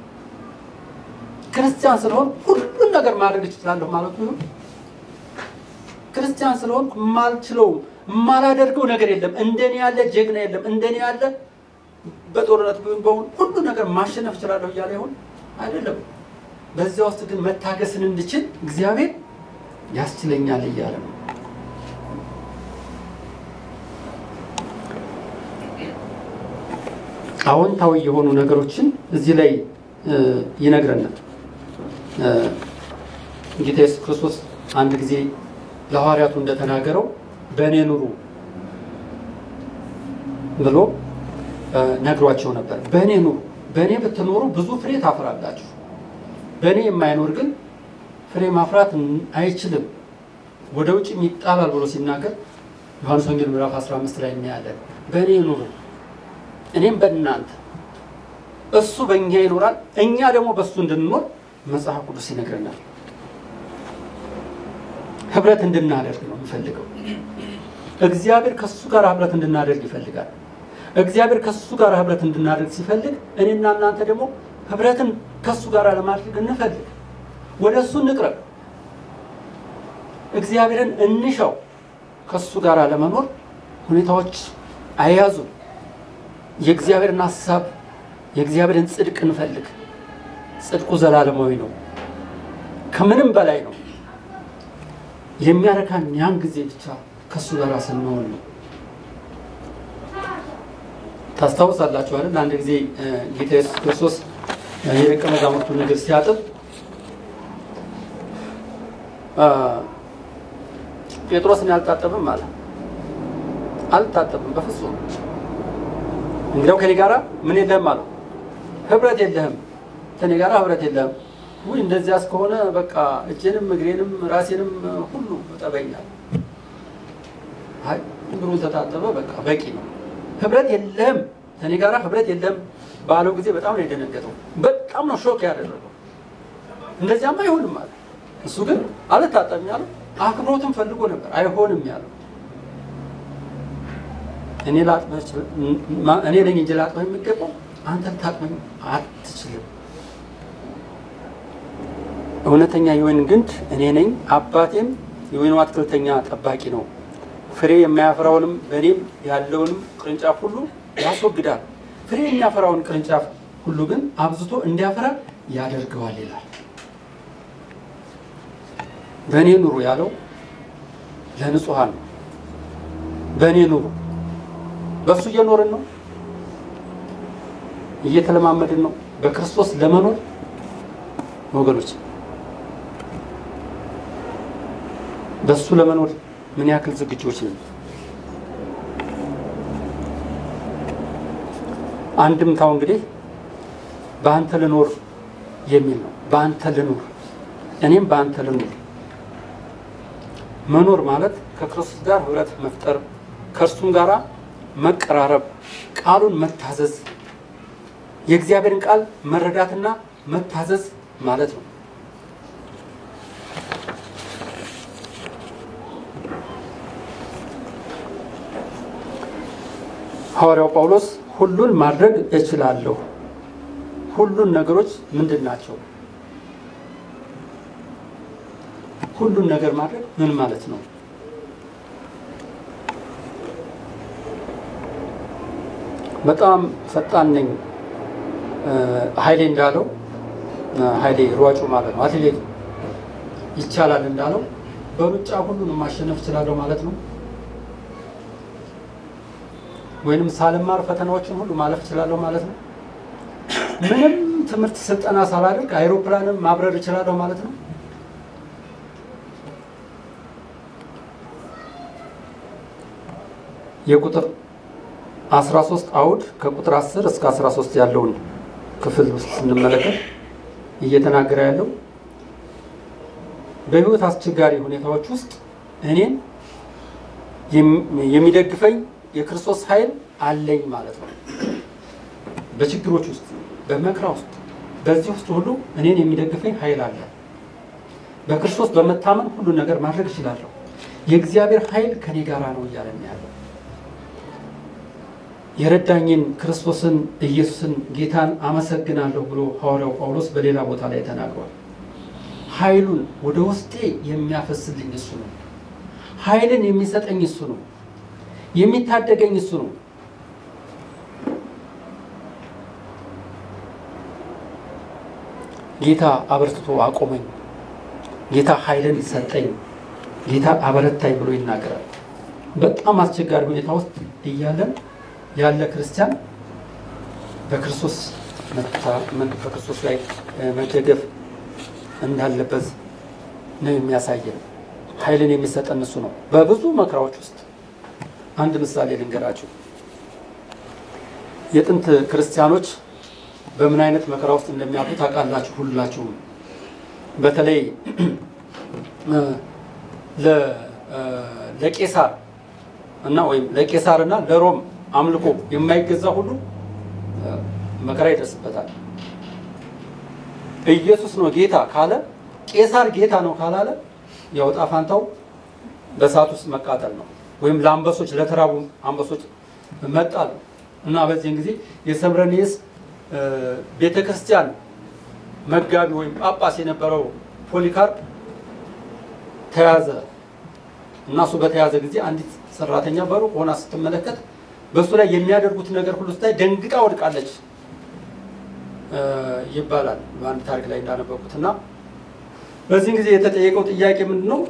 ክርስቲያን ስለሆን ሁሉን ነገር ማድረግ እችላለሁ ማለቱ ይሆን? ክርስቲያን ስለሆን የማልችለው የማላደርገው ነገር የለም፣ እንደኔ ያለ ጀግና የለም፣ እንደኔ ያለ በጦርነት ቢሆን በሁን ሁሉ ነገር ማሸነፍ እችላለሁ እያለ ይሆን? አይደለም። በዚያ ውስጥ ግን መታገስን እንድችል እግዚአብሔር ያስችለኛል እያለ ነው። አዎንታዊ የሆኑ ነገሮችን እዚህ ላይ ይነግረናል። ጌታ ኢየሱስ ክርስቶስ አንድ ጊዜ ለሐዋርያቱ እንደተናገረው በእኔ ኑሩ ብሎ ነግሯቸው ነበር። በእኔ ኑሩ፣ በእኔ ብትኖሩ ብዙ ፍሬ ታፈራላችሁ። በእኔ የማይኖር ግን ፍሬ ማፍራት አይችልም፣ ወደ ውጭ ይጣላል ብሎ ሲናገር ዮሐንስ ወንጌል ምዕራፍ 15 ላይ እናያለን። በእኔ ኑሩ እኔም በእናንተ እሱ በእኛ ይኖራል፣ እኛ ደግሞ በእሱ እንድንኖር መጽሐፍ ቅዱስ ይነግረናል። ህብረት እንድናደርግ ነው የሚፈልገው። እግዚአብሔር ከእሱ ጋር ህብረት እንድናደርግ ይፈልጋል። እግዚአብሔር ከእሱ ጋር ህብረት እንድናደርግ ሲፈልግ እኔና እናንተ ደግሞ ህብረትን ከእሱ ጋር ለማድረግ እንፈልግ፣ ወደ እሱ እንቅረብ፣ እግዚአብሔርን እንሻው። ከእሱ ጋር ለመኖር ሁኔታዎች አያዙን። የእግዚአብሔርን ሀሳብ የእግዚአብሔርን ጽድቅ እንፈልግ። ጽድቁ ዘላለማዊ ነው፣ ከምንም በላይ ነው። የሚያረካን ያን ጊዜ ብቻ ከእሱ ጋር ስንሆን ነው። ታስታውሳላችሁ አይደል? አንድ ጊዜ ጌታ ኢየሱስ ክርስቶስ የደቀ መዛሙርቱን እግር ሲያጥብ ጴጥሮስን አልታጠብም አለ። አልታጠብም በፍጹም እንግዲያው ከኔ ጋራ ምን የለህም አለው። ህብረት የለህም፣ ከኔ ጋራ ህብረት የለህም። ውይ እንደዚያ እስከሆነ በቃ እጄንም እግሬንም ራሴንም ሁሉ እጠበኛል። አይ እግሩን ተታጠበ፣ በቃ በቂ ነው። ህብረት የለህም፣ ከኔ ጋራ ህብረት የለህም ባለው ጊዜ በጣም ነው የደነገጠው። በጣም ነው ሾክ ያደረገው። እንደዚያማ አይሆንም አለ። እሱ ግን አልታጠብም ያለው አክብሮትን ፈልጎ ነበር። አይሆንም ያለው እኔ ላጥበህ እኔ ነኝ እንጂ ላጥበህ የሚገባው አንተ ልታጥበኝ አትችልም። እውነተኛ የወይን ግንድ እኔ ነኝ፣ አባቴም የወይኑ አትክልተኛ ጠባቂ ነው። ፍሬ የማያፈራውንም በእኔም ያለውንም ቅርንጫፍ ሁሉ ያስወግዳል። ፍሬ የሚያፈራውን ቅርንጫፍ ሁሉ ግን አብዝቶ እንዲያፈራ ያደርገዋል ይላል። በእኔ ኑሩ ያለው ለንጹሐን ነው። በእኔ ኑሩ በእሱ እየኖርን ነው፣ እየተለማመድን ነው በክርስቶስ ለመኖር ወገኖች። በእሱ ለመኖር ምን ያክል ዝግጆች ነን? አንድምታው እንግዲህ በአንተ ልኖር የሚል ነው። በአንተ ልኖር፣ እኔም በአንተ ልኖር። መኖር ማለት ከክርስቶስ ጋር ህብረት መፍጠር ከእርሱም ጋራ መቀራረብ፣ ቃሉን መታዘዝ፣ የእግዚአብሔርን ቃል መረዳትና መታዘዝ ማለት ነው። ሐዋርያው ጳውሎስ ሁሉን ማድረግ እችላለሁ። ሁሉን ነገሮች ምንድን ናቸው? ሁሉን ነገር ማድረግ ምን ማለት ነው? በጣም ፈጣን ነኝ ኃይሌ እንዳለው ኃይሌ ሯጩ ማለት ነው አትሌት ይቻላል እንዳለው በሩጫ ሁሉንም ማሸነፍ እችላለሁ ማለት ነው። ወይንም ሳልማር ፈተናዎችን ሁሉ ማለፍ እችላለሁ ማለት ነው። ምንም ትምህርት ስልጠና ሳላደርግ አይሮፕላንም ማብረር እችላለሁ ማለት ነው። የቁጥር 13 አውድ ከቁጥር 10 እስከ 13 ያለውን ክፍል ውስጥ ስንመለከት እየተናገረ ያለው በሕይወት አስቸጋሪ ሁኔታዎች ውስጥ እኔን የሚደግፈኝ የክርስቶስ ኃይል አለኝ ማለት ነው። በችግሮች ውስጥ፣ በመከራ ውስጥ፣ በዚህ ውስጥ ሁሉ እኔን የሚደግፈኝ ኃይል አለ። በክርስቶስ በመታመን ሁሉ ነገር ማድረግ እችላለሁ። የእግዚአብሔር ኃይል ከኔ ጋራ ነው እያለ ያለው የረዳኝን ክርስቶስን ኢየሱስን ጌታን አመሰግናለሁ ብሎ ሐዋርያው ጳውሎስ በሌላ ቦታ ላይ ተናግሯል። ኃይሉን ወደ ውስጤ የሚያፈስልኝ እሱ ነው። ኃይልን የሚሰጠኝ እሱ ነው። የሚታደገኝ እሱ ነው። ጌታ አበርትቶ አቆመኝ፣ ጌታ ኃይልን ሰጠኝ፣ ጌታ አበረታኝ ብሎ ይናገራል። በጣም አስቸጋሪ ሁኔታ ውስጥ እያለን ያለ ክርስቲያን በክርስቶስ በክርስቶስ ላይ መደገፍ እንዳለበት ነው የሚያሳየን። ኃይልን የሚሰጠን እሱ ነው። በብዙ መከራዎች ውስጥ አንድ ምሳሌ ልንገራችሁ። የጥንት ክርስቲያኖች በምን አይነት መከራ ውስጥ እንደሚያልፉ ታውቃላችሁ ሁላችሁም። በተለይ ለቄሳር እና ወይም ለቄሳር እና ለሮም አምልኮ የማይገዛ ሁሉ መከራ ይደርስበታል። ኢየሱስ ነው ጌታ ካለ ቄሳር ጌታ ነው ካላለ ያው ዕጣ ፋንታው በእሳት ውስጥ መቃጠል ነው፣ ወይም ለአንበሶች ለተራቡ አንበሶች መጣል ነው። እና በዚህን ጊዜ የሰምረኔስ ቤተ ክርስቲያን መጋቢ ወይም ጳጳስ የነበረው ፖሊካርፕ ተያዘ እና እሱ በተያዘ ጊዜ አንዲት ሰራተኛ በሩቅ ሆና ስትመለከት በእሱ ላይ የሚያደርጉት ነገር ሁሉ ስታይ ደንግጣ ወድቃለች ይባላል በአንድ ታሪክ ላይ እንዳነበብኩት እና በዚህን ጊዜ የተጠየቀው ጥያቄ ምንድን ነው?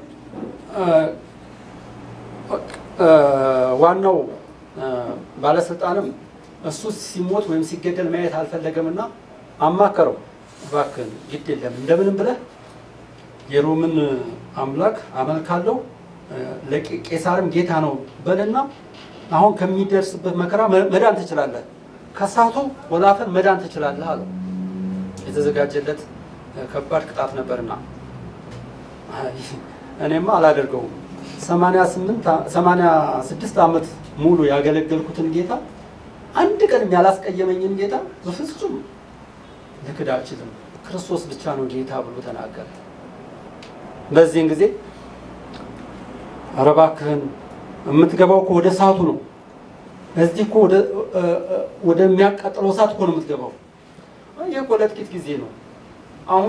ዋናው ባለስልጣንም እሱ ሲሞት ወይም ሲገደል ማየት አልፈለገም እና አማከረው። እባክህን ግድ የለም እንደምንም ብለህ የሮምን አምላክ አመልካለሁ ለቄሳርም ጌታ ነው በልና አሁን ከሚደርስበት መከራ መዳን ትችላለህ፣ ከሳቱ ወላፈን መዳን ትችላለህ አለው። የተዘጋጀለት ከባድ ቅጣት ነበርና እኔማ አላደርገውም። ሰማንያ ስድስት ዓመት ሙሉ ያገለገልኩትን ጌታ አንድ ቀንም ያላስቀየመኝን ጌታ በፍጹም ልክድ አልችልም፣ ክርስቶስ ብቻ ነው ጌታ ብሎ ተናገረ። በዚህን ጊዜ ኧረ እባክህን የምትገባው እኮ ወደ እሳቱ ነው። እዚህ እኮ ወደሚያቃጥለው እሳት እኮ ነው የምትገባው። ይህ እኮ ለጥቂት ጊዜ ነው። አሁን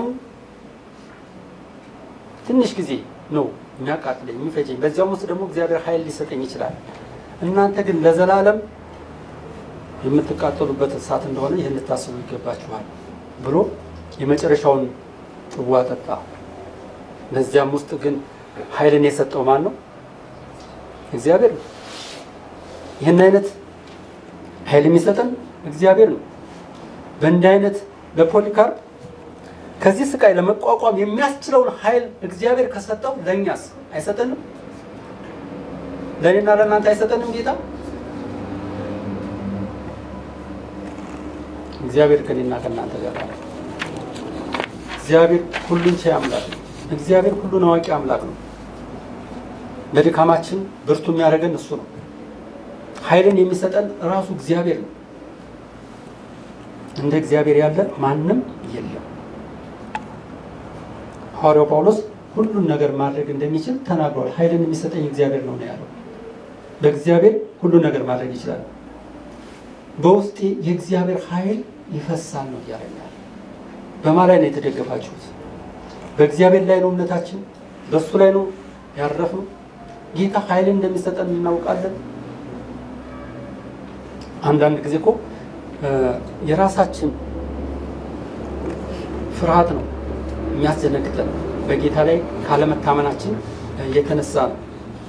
ትንሽ ጊዜ ነው የሚያቃጥለኝ የሚፈጀኝ። በዚያም ውስጥ ደግሞ እግዚአብሔር ኃይል ሊሰጠኝ ይችላል። እናንተ ግን ለዘላለም የምትቃጠሉበት እሳት እንደሆነ ይህን ልታስቡ ይገባችኋል ብሎ የመጨረሻውን ጽዋ ጠጣ። በዚያም ውስጥ ግን ኃይልን የሰጠው ማን ነው? እግዚአብሔር ነው። ይህን አይነት ኃይል የሚሰጠን እግዚአብሔር ነው። በእንዲህ አይነት በፖሊካርፕ ከዚህ ስቃይ ለመቋቋም የሚያስችለውን ኃይል እግዚአብሔር ከሰጠው ለእኛስ አይሰጠንም? ለእኔና ለእናንተ አይሰጠንም ጌታ? እግዚአብሔር ከኔና ከእናንተ ጋር ነው። እግዚአብሔር ሁሉን ቻይ አምላክ ነው። እግዚአብሔር ሁሉን አዋቂ አምላክ ነው። በድካማችን ብርቱ የሚያደርገን እሱ ነው። ኃይልን የሚሰጠን ራሱ እግዚአብሔር ነው። እንደ እግዚአብሔር ያለ ማንም የለም። ሐዋርያው ጳውሎስ ሁሉን ነገር ማድረግ እንደሚችል ተናግሯል። ኃይልን የሚሰጠኝ እግዚአብሔር ነው ነው ያለው። በእግዚአብሔር ሁሉን ነገር ማድረግ ይችላል። በውስጤ የእግዚአብሔር ኃይል ይፈሳል ነው እያለ ያለ። በማ ላይ ነው የተደገፋችሁት? በእግዚአብሔር ላይ ነው እምነታችን በእሱ ላይ ነው ያረፍነው። ጌታ ኃይልን እንደሚሰጠን እናውቃለን። አንዳንድ ጊዜ እኮ የራሳችን ፍርሃት ነው የሚያስደነግጠን በጌታ ላይ ካለመታመናችን የተነሳ ነው።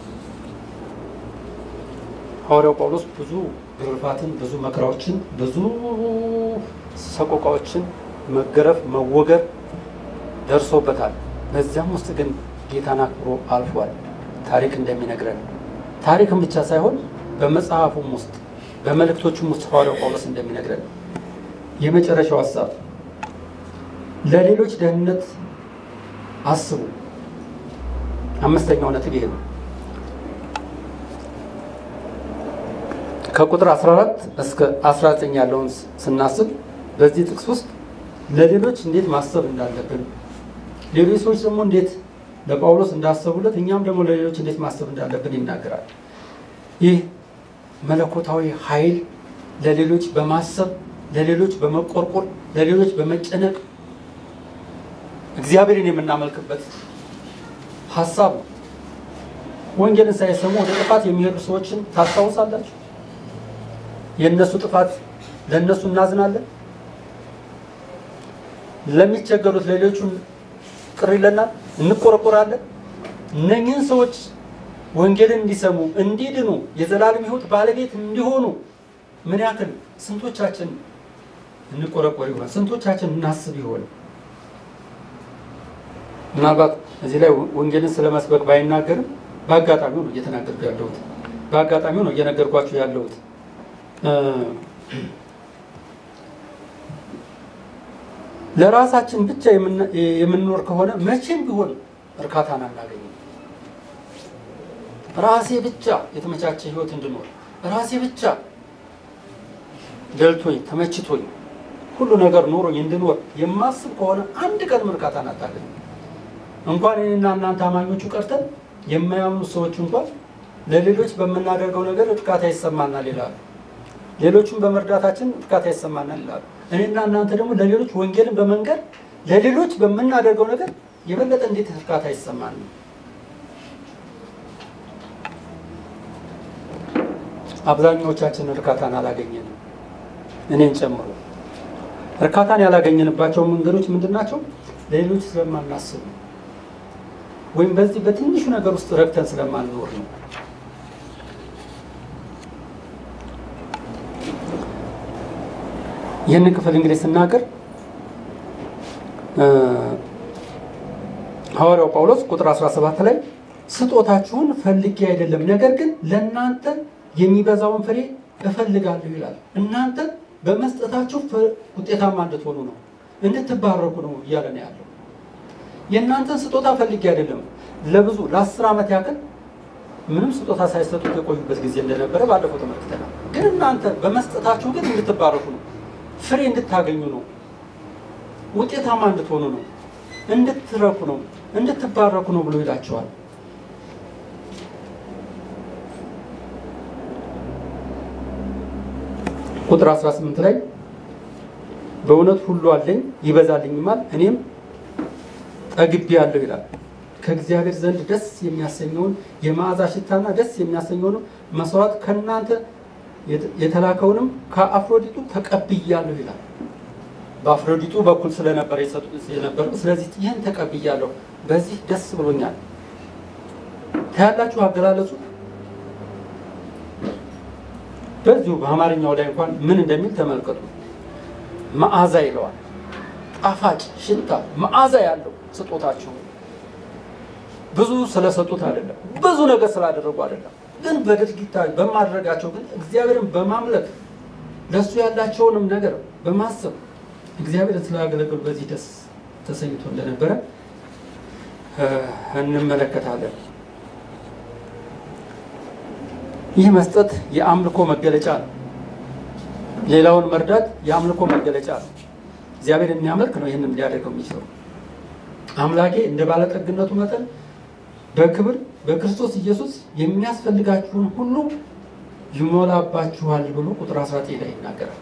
ሐዋርያው ጳውሎስ ብዙ ግርፋትን፣ ብዙ መከራዎችን፣ ብዙ ሰቆቃዎችን፣ መገረፍ፣ መወገር ደርሶበታል። በዚያም ውስጥ ግን ጌታን አክብሮ አልፏል። ታሪክ እንደሚነግረን ታሪክም ብቻ ሳይሆን በመጽሐፉም ውስጥ በመልእክቶቹም ውስጥ ሐዋርያው ጳውሎስ እንደሚነግረን የመጨረሻው ሀሳብ ለሌሎች ደህንነት አስቡ። አምስተኛው ነጥብ ይሄ ነው። ከቁጥር 14 እስከ 19 ያለውን ስናስብ በዚህ ጥቅስ ውስጥ ለሌሎች እንዴት ማሰብ እንዳለብን፣ ሌሎች ሰዎች ደግሞ እንዴት ለጳውሎስ እንዳሰቡለት እኛም ደግሞ ለሌሎች እንዴት ማሰብ እንዳለብን ይናገራል። ይህ መለኮታዊ ኃይል ለሌሎች በማሰብ ለሌሎች በመቆርቆር ለሌሎች በመጨነቅ እግዚአብሔርን የምናመልክበት ሀሳብ ነው። ወንጌልን ሳይሰሙ ወደ ጥፋት የሚሄዱ ሰዎችን ታስታውሳላችሁ? የእነሱ ጥፋት ለእነሱ እናዝናለን። ለሚቸገሩት ለሌሎቹን ቅር ይለናል፣ እንቆረቆራለን። እነኝህን ሰዎች ወንጌልን እንዲሰሙ እንዲድኑ፣ የዘላለም ሕይወት ባለቤት እንዲሆኑ ምን ያክል ስንቶቻችን እንቆረቆር ይሆናል? ስንቶቻችን እናስብ ይሆን? ምናልባት እዚህ ላይ ወንጌልን ስለ መስበክ ባይናገርም በአጋጣሚው ነው እየተናገርኩ ያለሁት። በአጋጣሚው ነው እየነገርኳችሁ ያለሁት። ለራሳችን ብቻ የምንኖር ከሆነ መቼም ቢሆን እርካታን አናገኝም። ራሴ ብቻ የተመቻቸ ህይወት እንድኖር ራሴ ብቻ ደልቶኝ ተመችቶኝ ሁሉ ነገር ኖሮኝ እንድኖር የማስብ ከሆነ አንድ ቀን እርካታን አታገኝም። እንኳን እኔና እናንተ አማኞቹ ቀርተን የማያምኑ ሰዎች እንኳን ለሌሎች በምናደርገው ነገር እርካታ ይሰማናል ይላሉ። ሌሎቹን በመርዳታችን እርካታ ይሰማናል ይላሉ። እኔና እናንተ ደግሞ ለሌሎች ወንጌልን በመንገር ለሌሎች በምናደርገው ነገር የበለጠ እንዴት እርካታ ይሰማል? አብዛኛዎቻችን እርካታን አላገኘንም፣ እኔን ጨምሮ። እርካታን ያላገኘንባቸው መንገዶች ምንድን ናቸው? ለሌሎች ስለማናስብ ወይም በዚህ በትንሹ ነገር ውስጥ ረግተን ስለማንኖር ነው። ይህንን ክፍል እንግዲህ ስናገር ሐዋርያው ጳውሎስ ቁጥር 17 ላይ ስጦታችሁን ፈልጌ አይደለም፣ ነገር ግን ለእናንተ የሚበዛውን ፍሬ እፈልጋለሁ ይላል። እናንተ በመስጠታችሁ ውጤታማ እንድትሆኑ ነው፣ እንድትባረኩ ነው እያለ ነው ያለው። የእናንተን ስጦታ ፈልጌ አይደለም። ለብዙ ለአስር ዓመት ያክል ምንም ስጦታ ሳይሰጡት የቆዩበት ጊዜ እንደነበረ ባለፈው ተመልክተናል። ግን እናንተ በመስጠታችሁ ግን እንድትባረኩ ነው ፍሬ እንድታገኙ ነው። ውጤታማ እንድትሆኑ ነው። እንድትረኩ ነው። እንድትባረኩ ነው ብሎ ይላቸዋል። ቁጥር 18 ላይ በእውነት ሁሉ አለኝ ይበዛልኝማል፣ እኔም ጠግቤያለሁ ይላል። ከእግዚአብሔር ዘንድ ደስ የሚያሰኘውን የመዓዛ ሽታና ደስ የሚያሰኘውን መስዋዕት ከእናንተ የተላከውንም ከአፍሮዲጡ ተቀብያለሁ ይላል። በአፍሮዲጡ በኩል ስለነበረ የነበሩ ስለዚህ ይህን ተቀብያለሁ፣ በዚህ ደስ ብሎኛል። ታያላችሁ አገላለጹ በዚሁ በአማርኛው ላይ እንኳን ምን እንደሚል ተመልከቱ። መዓዛ ይለዋል። ጣፋጭ ሽታ መዓዛ ያለው ስጦታችሁ ብዙ ስለሰጡት አይደለም፣ ብዙ ነገር ስላደረጉ አይደለም ግን በድርጊታዊ በማድረጋቸው ግን እግዚአብሔርን በማምለክ ለእሱ ያላቸውንም ነገር በማሰብ እግዚአብሔርን ስላገለገሉ በዚህ ደስ ተሰኝቶ እንደነበረ እንመለከታለን። ይህ መስጠት የአምልኮ መገለጫ ነው። ሌላውን መርዳት የአምልኮ መገለጫ ነው። እግዚአብሔር የሚያመልክ ነው ይህንም ሊያደርገው የሚችለው። አምላኬ እንደ ባለጠግነቱ መጠን በክብር በክርስቶስ ኢየሱስ የሚያስፈልጋችሁን ሁሉ ይሞላባችኋል ብሎ ቁጥር 19 ላይ ይናገራል።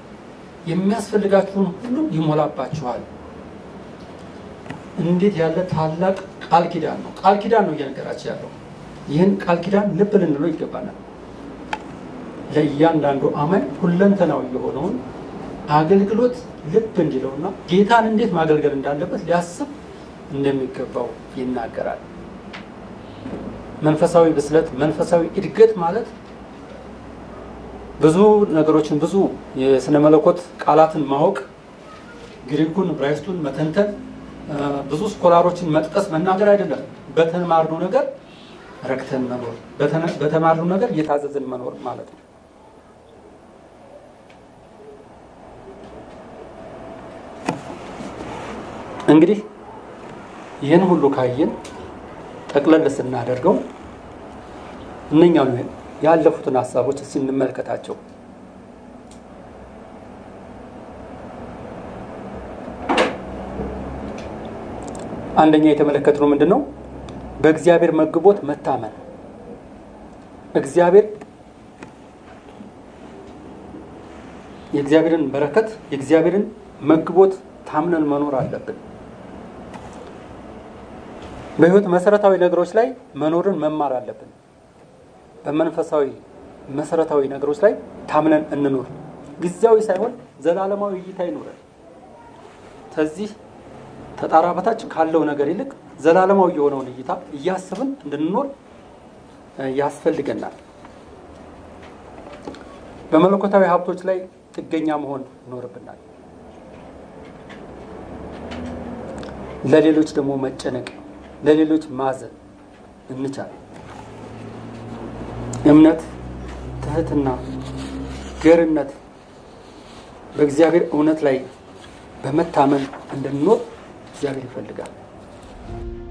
የሚያስፈልጋችሁን ሁሉ ይሞላባችኋል። እንዴት ያለ ታላቅ ቃል ኪዳን ነው። ቃል ኪዳን ነው እየነገራቸው ያለው። ይህን ቃል ኪዳን ልብ ልንለው ይገባናል። ለእያንዳንዱ አማኝ ሁለንተናዊ የሆነውን አገልግሎት ልብ እንዲለውና ጌታን እንዴት ማገልገል እንዳለበት ሊያስብ እንደሚገባው ይናገራል። መንፈሳዊ ብስለት፣ መንፈሳዊ እድገት ማለት ብዙ ነገሮችን ብዙ የስነ መለኮት ቃላትን ማወቅ፣ ግሪኩን ዕብራይስጡን መተንተን፣ ብዙ ስኮላሮችን መጥቀስ መናገር አይደለም። በተማርነው ነገር ረክተን መኖር፣ በተማርነው ነገር እየታዘዝን መኖር ማለት ነው። እንግዲህ ይህን ሁሉ ካየን ጠቅለል ስናደርገው እነኛው ያለፉትን ሀሳቦች እስኪ እንመልከታቸው። አንደኛ የተመለከትነው ምንድን ነው? በእግዚአብሔር መግቦት መታመን። እግዚአብሔር የእግዚአብሔርን በረከት የእግዚአብሔርን መግቦት ታምነን መኖር አለብን። በሕይወት መሰረታዊ ነገሮች ላይ መኖርን መማር አለብን። በመንፈሳዊ መሰረታዊ ነገሮች ላይ ታምነን እንኖር። ጊዜያዊ ሳይሆን ዘላለማዊ እይታ ይኖረን። ከዚህ ተጣራ በታች ካለው ነገር ይልቅ ዘላለማዊ የሆነውን እይታ እያስብን እንድንኖር ያስፈልገናል። በመለኮታዊ ሀብቶች ላይ ጥገኛ መሆን ይኖርብናል። ለሌሎች ደግሞ መጨነቅ፣ ለሌሎች ማዘን እንቻል። እምነት፣ ትህትና፣ ገርነት በእግዚአብሔር እውነት ላይ በመታመን እንድንኖር እግዚአብሔር ይፈልጋል።